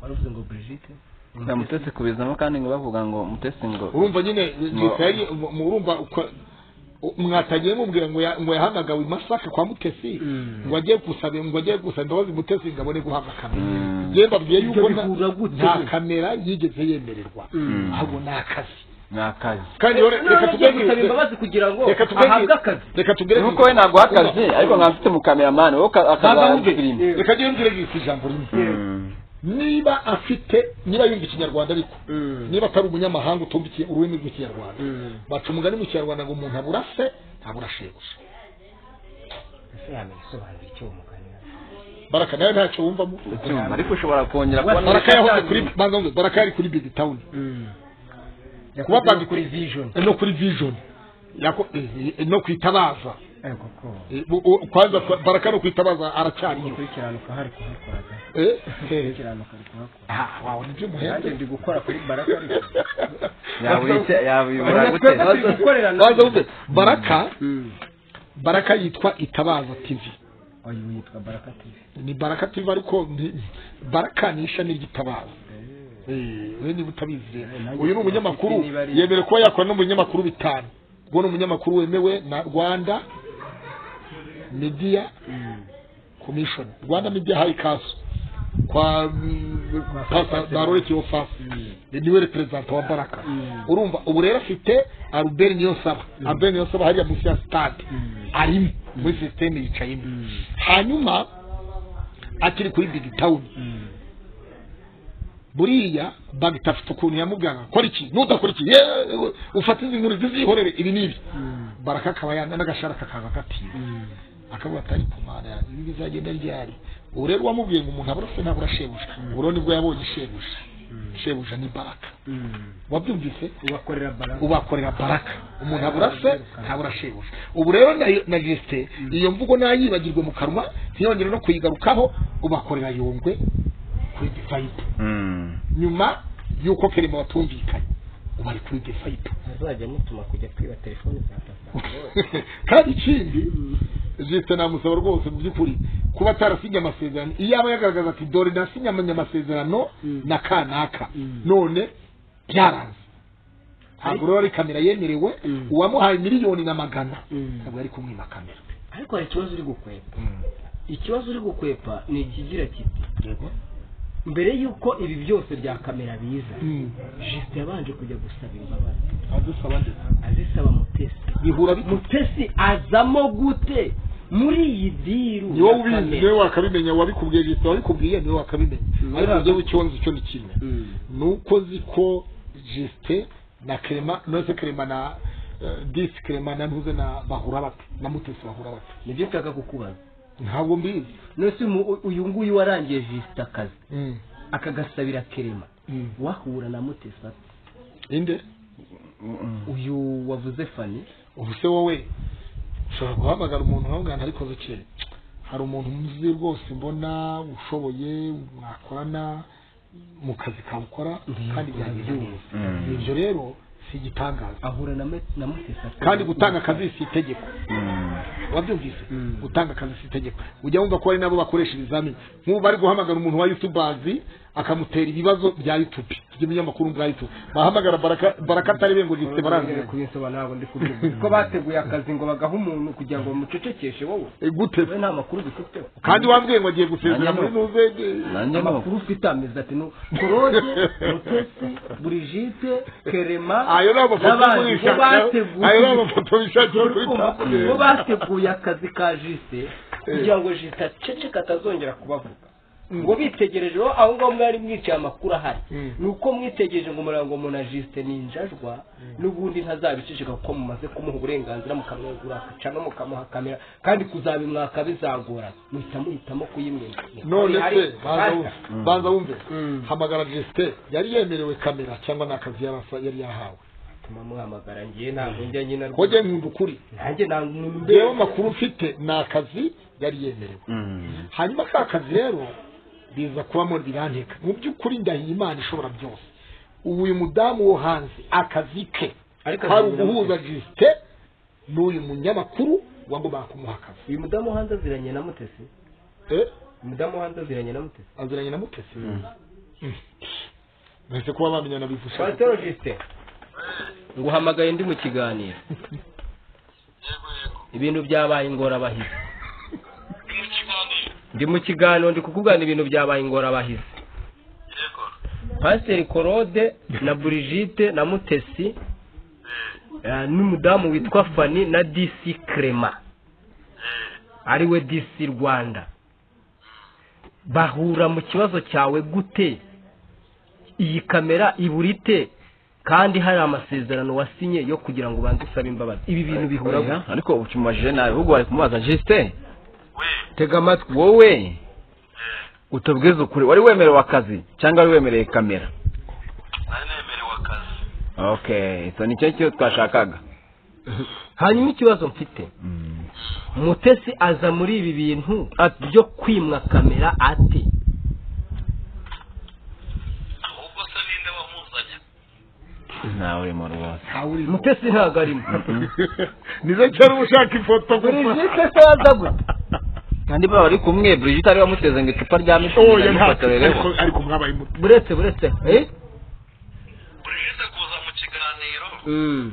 wari uvuze ngo burigite Nta mutesi kubizamo kandi ngo bavuga ngo mutesi ngo urumva nyine Ngo- yari urumva uko- mwatagiye mubwira ngo ya- ngo yahamagawe i masaka kwa mutesi ngo agiye gusaba ngo agiye gusaba imbabazi mutesi ngo abone guhabwa kamera njyewe mbabwiye yuko nta- nta kamera yigeze yemererwa ahubwo ni akazi ni akazi kandi rero reka gusaba tubwenge imbabazi kugira ngo reka tubwenge ahabwe akazi reka tubwenge nuko we ntabwo akazi ariko nkaba mfite umukameramani wo akazafilime reka njyewe mbwire ijambo rimwe niba afite niba yumva ikinyarwanda ariko niba atari umunyamahanga utumbikiye ururimi rw'ikinyarwanda baca umugani mu kinyarwanda ngo umuntu abura se ntabura shebuja ese yamenya isobanura icyo uwo mugani baraka nawe ntacyo wumvamo ariko ushobora kongera kubona baraka yahoze kuri banza mvuze, baraka yari kuri big town kuba yakoze bandi- kuri vision no kuri vision Yako- eh, eh, no kwitabaza ariko ko Eh, bu- u- kwanza kwa- baraka no kwitabaza aracyariyo gukiranuka hari kuhakoraga Eh? gukiranuka ari kuhakora Ah, wawe ni nanjye by'umuhende ndi gukora kuri baraka ariko yabibura gute twebwe turi gukorera na Banza mvuze, baraka baraka yitwa itabaza tv uyu yitwa baraka tv ni baraka tv ariko ni- baraka ni ishami ry'itabaza Eh, we niba utabizi rero. uyu ni umunyamakuru niba ari- yemerewe kuba yakora n'umunyamakuru bitanu ubwo ni umunyamakuru wemewe na rwanda media commission rwanda media high council kwa baroreki ofasi niwe reperezanta wa baraka urumva ubu rero afite albert niyonsaba albert niyonsaba hariya munsi ya stade arimo muri sisiteme yicayemo hanyuma akiri kuri big town buriya bagita afite ukuntu yamuganga kora iki nudakora iki yewe, ufate izi nkuru zizihorere ibi n'ibi baraka akaba yanga n'agashara kakaza katiye akavuga ati ariko mana yanjye ibi bizagenda ryari ubu rero wamubwiye ngo umuntu abura se ntabura shebuja ubu rero nibwo yabonye shebuja shebuja ni baraka wabyumvise ubakorera baraka ubakorera baraka umuntu abura se ntabura shebuja ubu rero na- na gisite iyo mvugo nayibagirwe mu kanwa ntiyongere no kuyigarukaho ubakorera yungwe kuri divayipu nyuma y'uko kerema batumvikanye ubu ari kuri divayipu muzajya mutuma kujya kwiba telefoni za papa kandi ikindi jisite namusaba rwose mu by'ukuri kuba atarasinye amasezerano iyo aba yagaragaza ati dore nasinyamanye amasezerano na kanaka none byaranze ntabwo rero ari kamera yemerewe uwamuhaye miliyoni na magana ntabwo yari kumwima kamera ariko hari ikibazo uri gukwepa ikibazo uri gukwepa ni ikigira kiti mbere y'uko ibi byose bya kamera biza jisite yabanje kujya gusaba imbabazi adusaba ndetse azisaba mutesi bihura bite? mutesi azamo gute muri iyi diru ni wowe ya ubizi kamera? niwe wakabimenya wabikubwiye jisite wabikubwiye niwe wakabimenya ariko igihugu cyonzi icyo ni kimwe ni uko nzi ko jisite na kerema nose kerema na eh, disi kerema na ntuze na bahura bate na mutesi bahura bate nibyo nshaka kukubaza ntabwo mbizi nose umu- uyu nguyu warangiye jisite akazi akagasabira kerema wahura na mutesi ate? inde uyu wavuze fani ubu se wowe ushobora guhamagara umuntu nkabugana ariko zuke hari umuntu muzi rwose mbona ushoboye mwakorana mu kazi kawukora kandi byagenda neza ibyo rero si igitangaza ahura na me- na mutesi ate? kandi gutanga akazi si itegeko wabyumvise gutanga akazi si itegeko ujya wumva ko hari nabo bakoresha ibizamini nk'ubu bari guhamagara umuntu wa yutubazi akamutera ibibazo bya yutubi by'ibinyamakuru bwa yutubi bahamagara baraka baraka atari be ngo gisite barangije barangiza kubinsobanura ngo ndi kubyumva ko bateguye akazi ngo bagaha umuntu kugira ngo bamucecekeshe wowe gute wowe nta makuru dufiteho kandi wambwiye ngo agiye gusezera muri nuze nanjye nuko amakuru ufite amezi ati nu korode mutesi burigite kerema ayo ni amafoto n'abandi bo y'ishaka ayo ni bateguye amafoto bishakiye kuri urumva ko bo tabure bateguye akazi ka jisite kugira ngo jisite aceceka atazongera kubavuga ngo bitegereje aho aho ngaho mwari mwicaye amakuru ahari ni uko mwitegereje ngo umurango na jisite ni injajwa n'ubundi ntazabiceceka kuko mumaze kumuha uburenganzira mukamwegura cyangwa mukamuha kamera kandi kuzabimwaka bizagora muhita muhitamo kuyimwegura none Hari- se banza hari- wumve banza wumve Mm. hamagara gisite yari yemerewe kamera cyangwa ni akazi yari asa- yari yahawe tuma muhamagara ngiye ntabwo njya nyina kojya nkunda ukuri nanjye ntabwo rero amakuru mfite ni akazi yari yemerewe hanyuma ka kazi rero biza kubamo biranteka mu by'ukuri ndahiye imana ishobora byose ubu uyu mudamu wo hanze akazi ke Ariko hari azira uguhuza gisite n'uyu munyamakuru wagombaga kumuha akazi uyu mudamu hanze aziranye na mutesi Eh, umudamu hanze aziranye na mutesi aziranye na mutesi bahise kuba bamenyana bivusha pasitoro jisite nguhamagaye ndi mu kiganiro ibintu byabaye ingorabahizi ndi mu kiganiro ndi kukubwira ibintu byabaye ingorabahizi pasiteri korode na burigite na mutesi eh, n'umudamu witwa fani na disi krema ariwe disi rwanda bahura mu kibazo cyawe gute iyi kamera iburite kandi hari amasezerano wasinye yo kugira ngo ubanze usabe imbabazi ibi bintu bihura gute? ariko ubu tumubajije nabi ahubwo bari kumubaza jisite tega amatwi wowe utubwiza ukuri wari wemerewe akazi cyangwa wari wemereye kamera nari nemerewe akazi okay so nicyo cyo twashakaga hanyuma ikibazo mfite mutesi aza muri ibi bintu byo kwimwa kamera ate ahubwo se ninde wamuzanye ntawe urimo rwose mutesi ntabwo arimo nizo cyari ushaka ifoto burigite se yaza gute kandi baba bari kumwe Brigitte ari wamuteze ngo icupa rya Oh, mitsingi ya ntabwo yamufotorereho ariko- ariko mwabaye muto buretse buretse eh? burigeze kuza mu kiganiro Mm.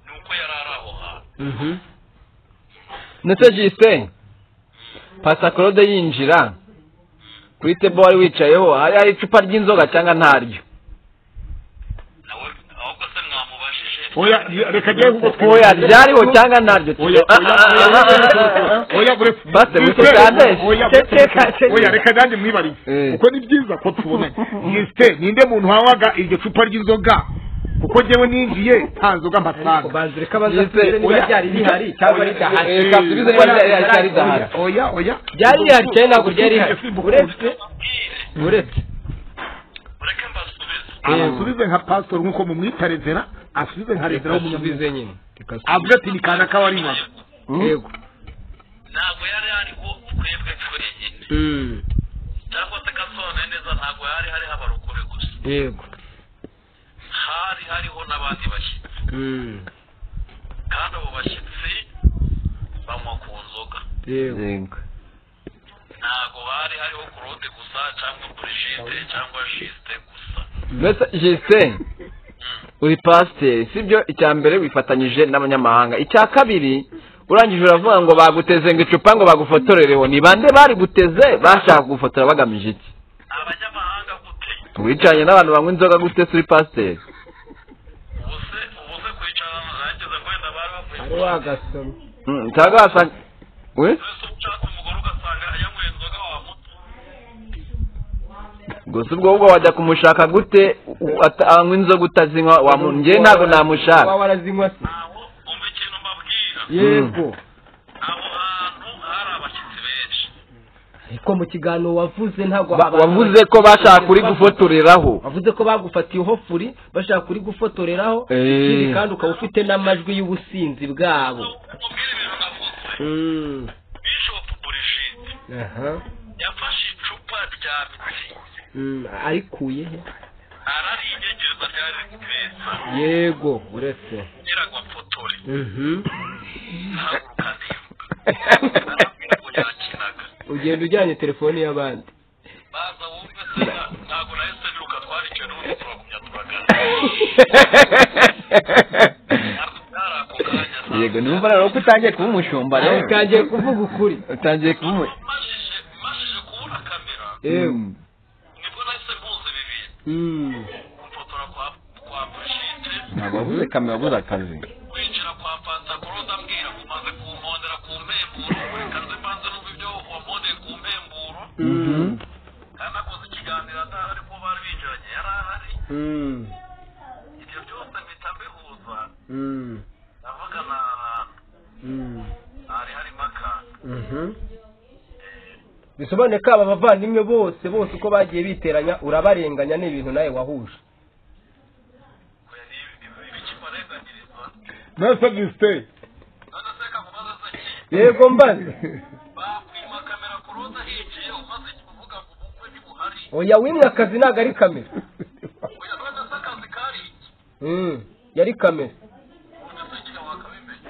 ni uko yari ari aho hantu Mhm. ndetse jisite pasakorode yinjira kuri tebo wari wicayeho hari hari icupa ry'inzoga cyangwa ntaryo nawe ahubwo se mwamubajije oya ya- reka njyewe kuko oya ryariho cyangwa ntaryo oya oya, oya, oya, oya buretse Bate, buretse Buretse, cyane. oya, Cece, buretse. cece. oya reka nanjye mwibarize Eh. kuko ni byiza ko tubonanye yisite ninde muntu wawaga iryo cupa ry'inzoga kuko njyewe ninjiye nta nzoga mpasanga banza reka baza Yise, kubwira oya. niba ryari rihari cyangwa ridahari Eh, kasubize niba ryari ryari ryari rihari oya oya ryari rihari cyangwa ntabwo ryari rihari uretse mubwire uretse ureke mbasubize asubize nka pastor nk'uko mumwita rezera asubize nka rezera w'umunyamwuga asubize nyine Reka asubize. avuga ati ni kana k'abari mwana yego ntabwo yari ariho twebwe twenyine Mm. cyangwa se gasobanuye neza ntabwo yari hariho abarokore gusa yego hari hariho n'abandi bashyitsi Mm. kandi abo bashyitsi banywa ku nzoga yego Yego. ntabwo bari hariho kurode gusa cyangwa burigide cyangwa jisite gusa mbese jisite uri pasiteri sibyo icya mbere wifatanyije n'abanyamahanga icya kabiri urangije uravuga ngo baguteze ngo icupa ngo bagufotorereho ni bande bari guteze bashaka kugufotora bagamije iki abanyamahanga gute wicaranye n'abantu banywa inzoga gute se uri pasiteri ubu se ubu se kwicarana nageze ngo wenda bari bavuye ari wagasoma Mm, cyangwa wasanga we mbese uba ushaka umugore ugasanga yanyweye inzoga wamuta gusa ubwo ubwo wajya kumushaka gute u- ata- anywa inzoga utazinywa wamu- njye ntabwo namushaka waba warazinywa se ntabwo umva ikintu mbabwira yego aho hantu hari abashyitsi benshi ariko mu kiganiro wavuze ntabwo Ba- abantu- wavuze ko bashaka kuri gufotoreraho wavuze ko bagufatiye hofuri bashaka kuri gufotoreraho Eh. ikindi kandi ukaba ufite n'amajwi y'ubusinzi bwabo umubwire ibintu navuze Mm. bishop burigide aha yafashe icupa rya mitsingi Mm, arikuye he ararinyegereza ryari ryiza yego uretse ngira ngo apfotore Mhm. ntaguruka niba arambwira ngo yakinaga ugenda ujyanye telefoni y'abandi baza wumve se ntabwo nahise niruka twari icyo n'ubundi turagumya turagana ntabwo byari ako kanya ntabwo yego numva rero ko utangiye kuba umushumba ariko rero kangiye kuvuga ukuri utangiye kuba umu- mashije mashije kubura kamera yewe Mm. nibwo nahise mpuza ibi bintu Mm. mfotora kwa kwa burushite ntabwo wabuze kamera wabuze akazi kwinjira kwa panta kuroda mbwira kumaze kumpondera ku mbemburo buri kazi mbanze numva ibyo wampondeye ku mbemburo Mhm. kandi akoze ikiganiro atari ariko bari binjiranye yari ahari Mm. ibyo byose mpita mbihuza Mm. ndavuga na Mm. hari harimo akantu Mhm. bisobanuye ko aba bavandimwe bose bose uko bagiye biteranya urabarenganya n'ibintu nawe wahuje bikibarenganyiriza nasa gisite none se kamubaza se ki yego mbaze bakwima kamera kuroza hinjiye umaze kuvuga ngo ubukwe ntibuhari oya wimwe akazi ntabwo ari kamera oya none se akazi kari iki Mm. yari kamera none se nyina wakabimenya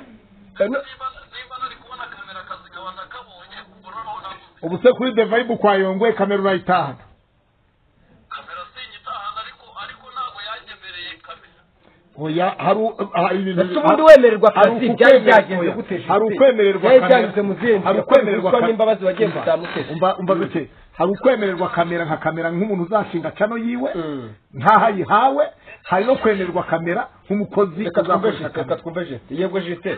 Eh, no- niba niba nari kubona kamera akazi kawe nakabonye ubwo noneho navuze ubu se kuri the vibe kwa yongwe kamera urayitahana kamera sinyitahana ariko ariko ntabwo yanyemereye kamera oya hari u- hari ibintu ese ubundi wemererwa hari akazi uku byari kwemererwa- byagenze gute se? hari ukwemererwa byari kamera- byanyuze mu zindi hari yakoze ukwemererwa ruswa ka- n'imbabazi wagiye umva, kutamuteze. umva umva gake hari ukwemererwa kamera nka kamera nk'umuntu uzashinga cano yiwe ntaho ayihawe hari no kwemererwa kamera nk'umukozi reka twumve uzakoresha reka kamera twumve jeste yego jeste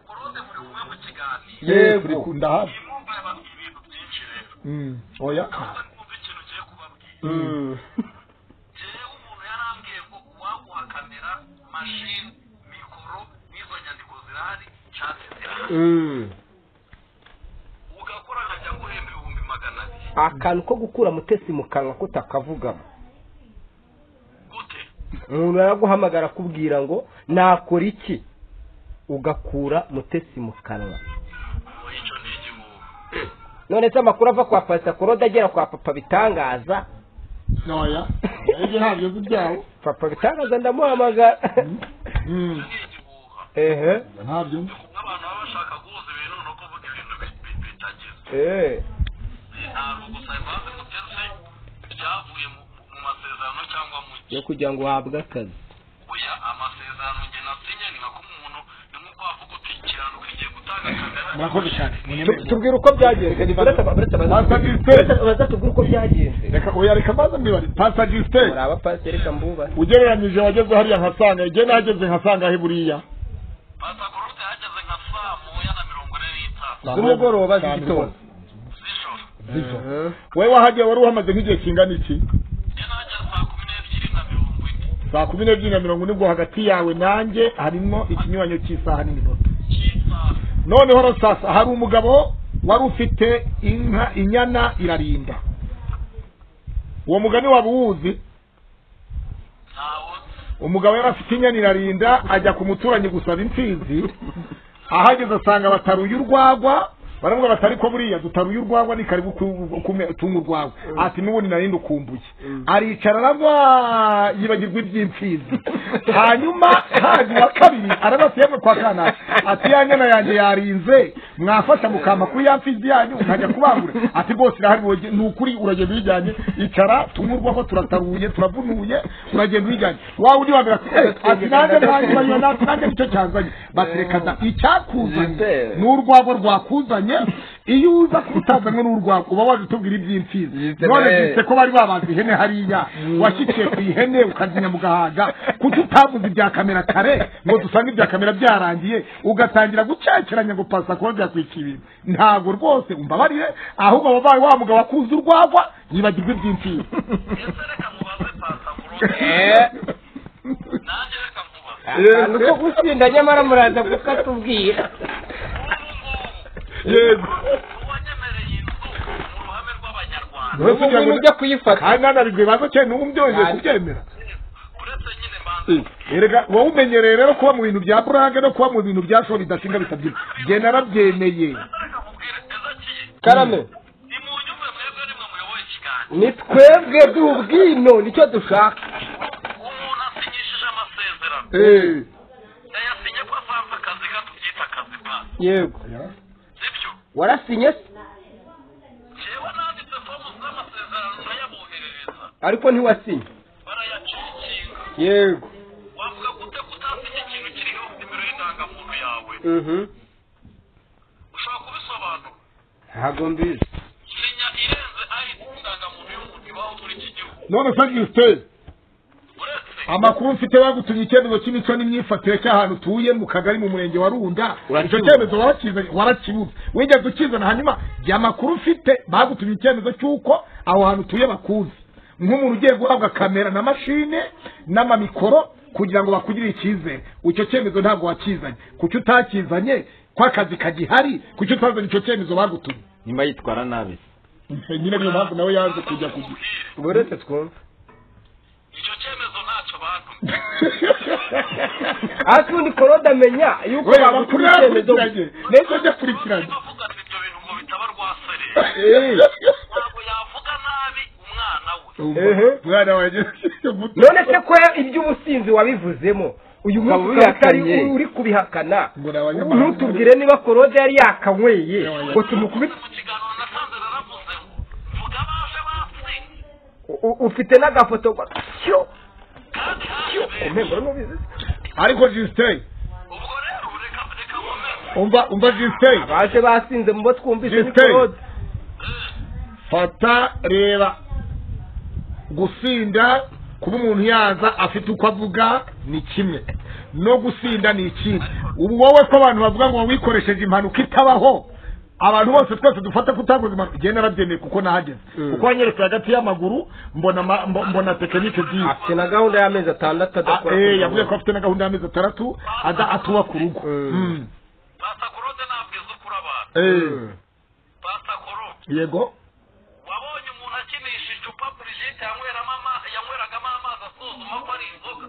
burode muri kumwe mu kiganiro yego kunda hafi mwumva yababwiye ibintu byinshi rero oya ndabaza kumva ikintu ugiye kubabwira jewe umuntu yarambwiye ngo uwaguha kamera mashini mikoro n'izo nyandiko zirahari nshatse zirahari ugakora nkajya guhemba ibihumbi magana abiri akantu ko gukura mutesi mu kanwa kutakavugamo gute umuntu araguhamagara akubwira ngo nakora iki ugakura mutesi mu kanwa ngo icyo ni igihugu none se amakuru ava kwa pasita korode agera kwa papa bitangaza oya ibyo ntabyo by'ibyawe papa bitangaza ndamuhamagara Mm, ni igihugu ehe ntabyo nk'abantu baba bashaka guhuza ibintu ni ukuvuga ibintu bi- bi- bitagize ehe ntabwo gusa imanza muteruse byavuye mu mu masezerano cyangwa mu yo kugira ngo uhabwe akazi oya amasezerano njye nasinye ni nako umuntu ni nk'uko wavuga uti kiranuka igiye gutanga kamera murakoze cyane munyemere. tubwira uko byagenze Pastor Gisele. bazatubwira uko byagenze reka oya reka maze mwibare pastor muri Gisele abapasiteri reka mbubahe ugereranyije wageze hariya nkasanga igihe nageze nkasanga he buriya pasakorote yageze nka saa moya na mirongo ine n'itanu z'umugoroba z'igitondo z'ijoro wowe wahageye wari uhamaze nk'igihe kingana iki njye nageze saa kumi n'ebyiri na mirongo ine saa kumi n'ebyiri na mirongo ine ubwo hagati yawe nanjye harimo ikinyuranyo cy'isaha n'iminota cy'isaha noneho rero sasa hari umugabo wari ufite inka inyana irarinda uwo mugani waba uwuzi ntawo umugabo yari afite inyana irarinda ajya ku muturanyi gusaba imfizi ahageze asanga bataruye urwagwa baravuga bati ariko buriya dutaruye urwagwa ni karibu ku- kume- tunga urwagwa ati n'ubundi narindi ukumbuye aricara aragwa yibagirwa iby'imfizi hanyuma haje uwa kabiri arabasa yemwe kwa kana ati ya nyana yanjye yarinze mwafasha mukampa kuri ya mfizi yanyu nkajya kubangura ati rwose irahari woge- ni ukuri uragenda uyijyanye icara tunywa urwagwa turataruye turavunuye uragenda uyijyanye wa undi wa mbere ati "Eh, ati nanjye nanjye banywa natwe nanjye nicyo cyanzanye bati reka da icyakuzanye Gisele. ni urwagwa rwakuzanye iyo uza kutazanywe n'urwagwa uba waje utubwira iby'imfizi Gisele. none byitse ko bari babaze ihene hariya washyikiye ku ihene ukazinya mu gahaga kuki utavuze ibya kamera kare ngo dusange ibya kamera byarangiye ugatangira gucakeranya ngo pasa kuba byakwika ibintu ntabwo rwose umbabarire ahubwo wabaye wa mugabo akuze urwagwa yibagirwa iby'imfizi ese reka mubaze pasakorote nanjye reka mubaze ni uko gusinda nyamara muraza kukatubwira ubu ngubu yego uwanyemereye inzu mu ruhame rw'abanyarwanda Uretse ubu ngubu kugira ujya ngo- kuyifata kandi nanarigwe baza cyane n'ubu byongeye kubyemera uretse nyine banza erega wowe umenyereye rero kuba mu bintu bya burage no kuba mu bintu bya shoro bidashinga bitabye jye narabyemeye ese reka mubwire ezakiye karame ni mu nyumba mwebwe ni mwe muyoboye ikiganiro ni twebwe by'ubwino nicyo dushaka umuntu asinyishije amasezerano yayasinye ko asanze akazi gato byita akazi pa yego sibyo warasinye se jewe nanditse fomu z'amasezerano ndayaboherereza ariko ntiwasinye barayaciye ikinga yego wavuga gute ko utasinye ikintu kiriho nimero y'indangamuntu yawe ushobora kubisobanura ntabwo mbizi sinya irenze ari indangamuntu y'umuntu ibaho muri iki gihugu none se gisiteri uretse amakuru mfite bagutumye icyemezo cy'imico n'imyifatire cy'ahantu utuye mu kagari mu murenge wa runda icyo cyemezo warakizanye warakibuze wigeze ukizana hanyuma jya amakuru mfite bagutumye icyemezo cy'uko aho hantu utuye bakuzi nk'umuntu ugiye guhabwa kamera na mashine n'amamikoro kugira ngo bakugirire icyizere icyo cyemezo ntabwo wakizanye kuki utakizanye ko akazi kagihari kuki utazanye icyo cyemezo bagutumye nyuma yitwara nabi nyine niyo mpamvu nawe yaje kujya kugira buretse twumve icyo cyemezo ntacyo bantu ariko ubundi korode amenya yuko we amakuru bagutuma icyemezo yarakurikiranye mbese udakurikiranye avugana ibyo bintu ngo bitaba rwasereye ntabwo yavuga nabi umwana we Ehe. mwana wanjye muto none se ko iby'ubusinzi wabivuzemo uyu Ukaba munsi utari ubihakanye. uri kubihakana Ngo ni abanyamahanga. ntutubwire niba korode yari yakanyweye ngo tumukubite mu kiganiro nasanze naravuze ngo vuga baje batsinze U- u- ufite n'agafoto ngo tyo kandi haje tyo ku mpembero n'ubizi ariko jisiteyi ubwo rero reka reka nkomere umva umva jisiteyi baje basinze mu bo twumvise ni Justin. korode fata reba gusinda kuba umuntu yaza afite uko avuga ni kimwe no gusinda ni ikindi ubu wowe ko abantu bavuga ngo wikoresheje impanuka itabaho abantu bose twese dufata kutaguza impanuka igenda arabyemeye kuko nahageze kuko wanyeretse hagati y'amaguru mbona ma- mbo- mbona tekinike ebyiri afite na gahunda y'amezi atandatu adakora Ah, eh, ku yavuze mugoroba. ko afite na gahunda y'amezi atandatu ada atuba ku rugo Mm. pasa korode ntabwo izi ukura abantu Eh, pasa korode yego wabonye umuntu akinisha icupa burigite yanyweramo ama- yanyweragamo amazi asuzuma ko ari inzoga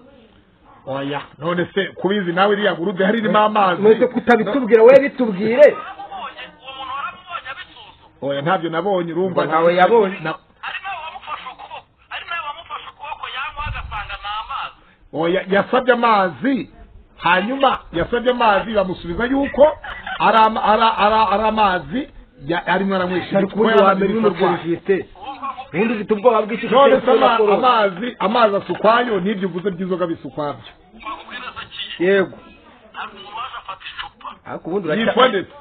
oya none se kubizi nawe iriya gurude hari irimo amazi mwese kutabitubwira we bitubwire waramubonye uwo muntu waramubonye abisuzuma oya ntabyo nabonye urumva Ngo ntawe yabonye. Na- ari nawe wamufashe ukuboko ari nawe wamufashe ukuboko yanywa agasanga ni amazi oya yasabye amazi hanyuma yasabye amazi bamusubiza yuko ari ama- ari- ari- ari amazi ya- arimo aranywesha ari kuba kubundi wa mbere yamaze nyine kurwara. urwumvise ubundi ufite ubwoba bw'iki none se giteye ama- korode. amazi amazi asukwayo n'ibyo uvuze by'inzoga bisukwabyo twakubwira neza kiye yego hari umuntu waje afata icupa ariko ubundi yitwa uracya ndetse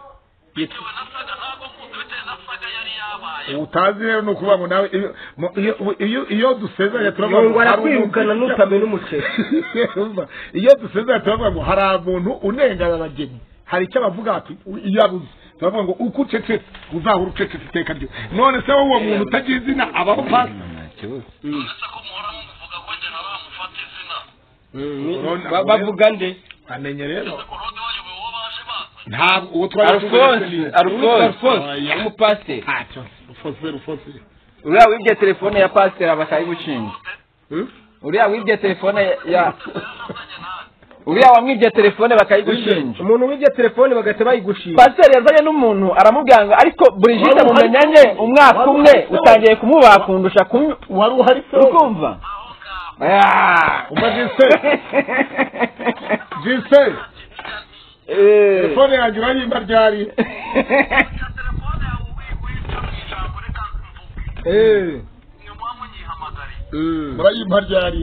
bitewe na saga ntabwo nkuzi bitewe na saga yari yabaye utazi rero ni ukuvuga ngo nawe iyo- mu- iyo- iyo- iyo dusezeranye turavuga ngo yongwa hari umuntu- arakwirukana n'utamena umuceri Urumva? iyo dusezeranye turavuga ngo hari umuntu unengana abageni hari icyo bavuga ati "U- iyo abuze turavuga ngo uko ucecetse uzahora ucecetse iteka ryo none se wowe uwo muntu utagira izina abaho pasi uretse ko muhora mumuvuga ko njye nawe wamufata izina Ba- bavuga nde amenye rero ese korode wayoboye uwo baje baza ntabwo uwo arufonse arufonse Oya. umupasiteri ntacyo rufose rufose uriya wibye telefone ya pasiteri aba akayigucinga uriya wibye telefone ya azanye nawe uriya wamwibye telefone bakayigushinja umuntu w'iryo telefone bagahita bayigushinga pasiteri yazanye n'umuntu aramubwira ngo ariko burigite mumenya nke umwaka umwe utangiye kumubaha kundusha kumwe wari uhari se ukumva aho ngaho umva jise jise telefone yanjye urayimba ryari ya telefone yawe wica mu ijambo reka mvuge nyuma munyihamagariye urayimba ryari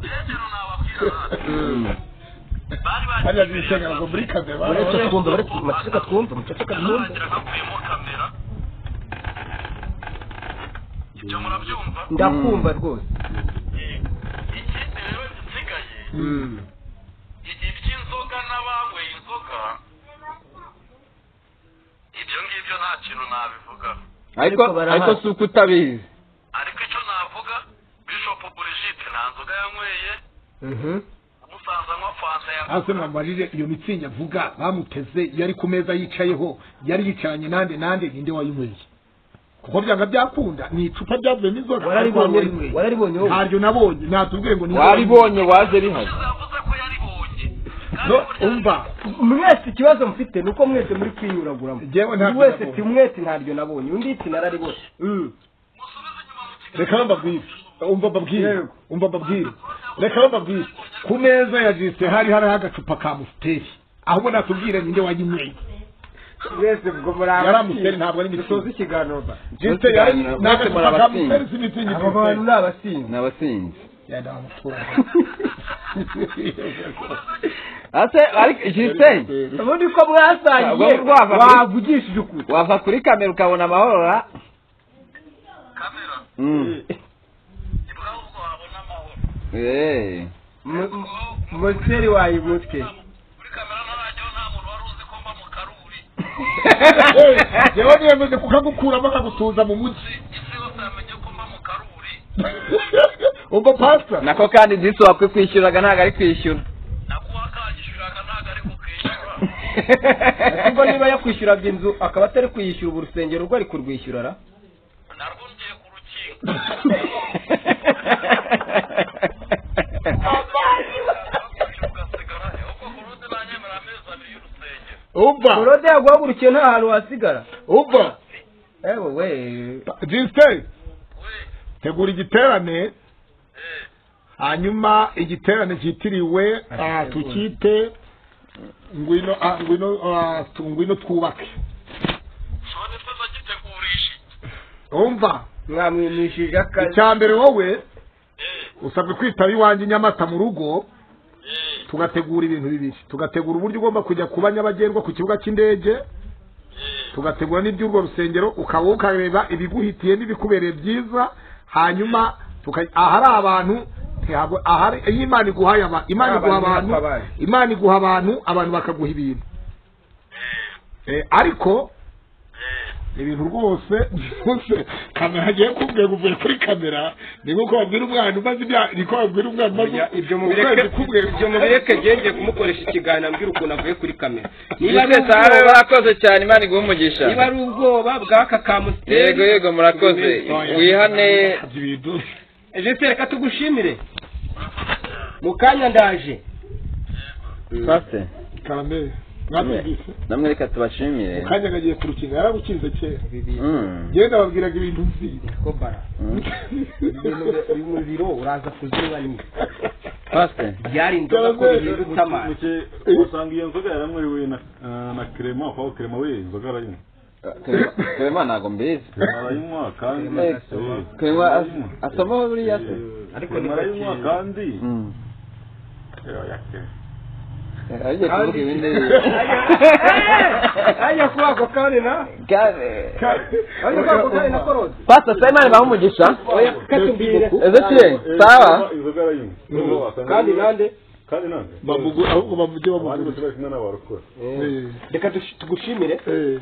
rero nababwira bari hariya jise ntabwo muri kamera uretse twumva uretse amaceceka twumva amaceceka twumva barangira hakuyemo kamera ibyo murabyumva ndakumva rwose ikindi rero gisigaye igihe by'inzoga n'abanyweye inzoga ibyo ngibyo nta kintu nabivugaho ariko ariko si uko utabizi ariko icyo navuga bishop burigite nta nzoga yanyweye umusaza anywa fanta ya hasi mwambajije iyo mitsingi avuga bamuteze yari ku meza yicayeho yari yicaranye nande nande ninde wayinyweye kuko byanga byakunda ni icupa ryavuyemo inzoga ariko wari wararibonye wayinyweye wararibonye wowe ntaryo nabonye natubwiye ngo ni waribonye waje bihari yavuze ko yaribonye kandi No, burya umva mwese ikibazo mfite ni uko mwese muri kwinyuraguramo Njyewe ntabyo buri wese nabonye. ti mwese ntaryo nabonye undi iti nararibonye musubize inyuma mu kiganiro reka bababwire umva babwire umva babwire reka bababwire ku meza ya jisite hari hariho agacupa ka musiteri ahubwo natubwire ninde wayinyweye mwese ubwo muri yari amusiteri ntabwo ari musoza imitsingi ikiganiro ba jisite yari Mwese ni agacupa ka murabasinzi. musiteri si imitsingi abo jisite bantu ni abasinzi ni abasinzi yenda wamutura ase ariko jisiteyi ubundi ko mwasangiye Waba urwava muri- wavugishije ukuri wava kuri kamera ukabona amahoro ra kamera Mm. imbwaho ubwo wabona amahoro Eh. M- m- moteri wayibutse muri kamera ntarajyaho nta muntu wari uzi ko mba mu karuri yewe niyemeje kukagukuramo akagutuza mu mujyi isi yose yamenye ko mba mu karuri umva pasita nako kandi disi wakwikwishyuraga ntabwo ari kwishyura nakuba kanyishyuraga ntabwo ari kukishyura ubwo niba yakwishyuraga inzu akaba atari kuyishyura ubu urusengero rwo ari kurwishyura ra narwo ngiye ku rukingo ugasigara ahubwo ku rundi nanyemera amezi abiri y'urusengero umva korode yaguhagurukiye nta hantu wasigara umva ewe we jisite we tegura igiterane hanyuma igiterane cyitiriwe ah, tukite ngwino ah, ngwino ah, tu- ngwino twubake none se ndagitegurisha iki umva mwamwimishije akazi icya mbere wowe usabwe kwitaba iwanjye i nyamata mu rugo tugategura ibintu bibiri tugategura uburyo ugomba kujya kuba nyabagendwa ku kibuga cy'indege tugategura n'iby'urwo rusengero ukaba ukareba ibiguhitiye n'ibikubereye byiza hanyuma tuka- ahari abantu ntihabwa- ahari iyo imana iguhaye aba- imana iguha abantu imana iguha abantu abantu bakaguha ibintu Eh, ariko ni ibintu rwose rwose kamera agiye kumbwira uvuye kuri kamera ni nk'uko babwira umwana umaze imyaka ni ko babwira umwana umaze ibyo ukwezi mubireke kumwe ibyo mubireke ngenge kumukoresha ikiganiro ambwira ukuntu avuye kuri kamera niba ari twese aha ubwoba murakoze cyane imana iguhe umugisha niba ari ubwoba bw'aka ka musteri yego yego murakoze wihane jeseri reka tugushimire mu kanya ndaje pase kamera mwatubwise namwe reka tubashimire kanya kagiye ku rukingo yarabukinze kera Mm. njyewe nababwiraga ibintu nzi ko bara Mm. uyu muriro uraza kuzinywa nyine pase byari inzoga ko bihinduka amazi usanga iyo nzoga yaranyweye na eh, na kerema aho kerema we inzoga arayinywa kurema ntabwo mbizi arayinywa kandi Eh, Eh, kurema arayinywa. asomaho buriya se Eh, Ariko Clement arayinywa ntibakiri. kandi Mm. Eh, ya Clement. agiye kuvuga ibindi ajya kuba ako kanya na Kare. ajya kuba ako kanya na korode pasi asa imana ibaha umugisha katubwire ezekiyeli Eh, sawa inzoga arayinywa Wasanga- kandi nande kandi nande bamugu ahubwo bamujye abandi bamugura bose bari kumwe n'abarokore reka tush- tugushimire Eh,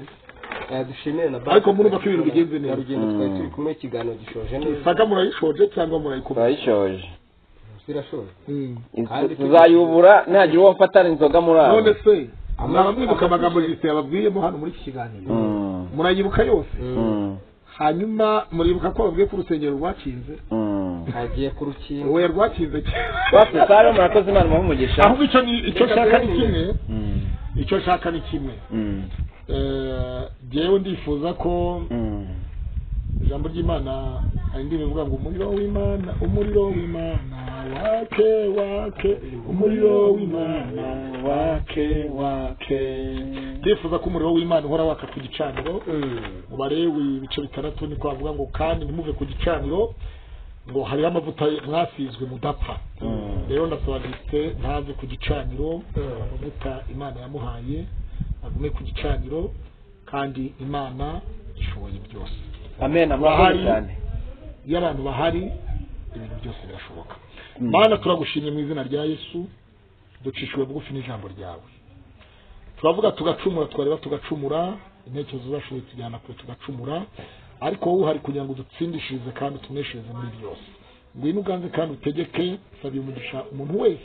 Eh, dushimire na ariko murumva ko ibintu bigenze na neza rugendo twari turi kumwe ikiganiro gishoje neza saka murayishoje cyangwa murayikomeye turayishoje zirashoje Mm. Inzu- tuzayubura ntagira uwo mfatana inzoga muri aho none se mwamwibuka amagambo yise yababwiyemo hano muri iki kiganiro Mm. murayibuka yose Mm. hanyuma muribuka ko babwiye ko urusengero rwakinze Mm. hagiye ku rukingo oya rwakinze kera pase sawa murakoze imana ibaha umugisha ahubwo icyo ni icyo nshaka ni kimwe Mm. icyo nshaka ni kimwe Mm. Eh, jyewe ndifuza ko Mm. ijambo ry'imana hari indirimbo ivuga ngo umuriro w'imana umuriro w'imana wake wake umuriro w'imana wake wake ndifuza ko umuriro w'imana uhora waka ku gicaniro mu balewi ibice bitandatu ni kwavuga ngo kandi ntimuve ku gicaniro ngo hariho amavuta mwasizwe mudapfa rero ndasaba ndetse ntave ku gicaniro amavuta imana yamuhaye agume ku gicaniro kandi imana ishoboye byose amen amahoro cyane iyo abantu bahari ibintu byose birashoboka mana turagushimye mu izina rya yesu ducishijwe bugufi n'ijambo ryawe turavuga tugacumura tukareba tugacumura intekerezo zacu zitujyana kure tugacumura ariko wowe uhari kugira ngo dutsindishirize kandi tuneshereze muri byose ngwino uganze kandi utegeke sabiye umugisha umuntu wese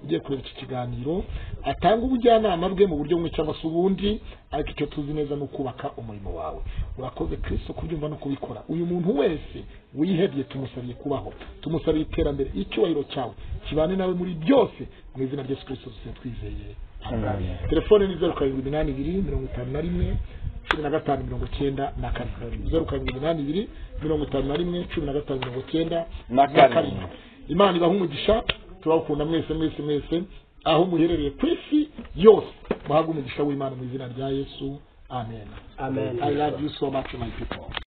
ugiye kureba iki kiganiro atanga ubujyanama bwe mu buryo bumwe cyangwa se ubundi ariko icyo tuzi neza ni ukubaka umurimo wawe urakoze kristo kubyumva no kubikora uyu muntu wese wihebye tumusabiye kubaho tumusabiye iterambere icyubahiro cyawe kibane nawe muri byose mu izina rya yesu kristo dusize twizeye Amen. telefone ni zeru karindwi iminani ibiri mirongo itanu na rimwe cumi na gatanu mirongo icyenda na kane zeru karindwi iminani ibiri mirongo itanu na rimwe cumi na gatanu mirongo icyenda Na kane. imana ibaha umugisha turabakunda mwese mwese mwese aho muherereye ku isi yose muhabwe umugisha w'imana mu izina rya yesu amen amen i love you so much my people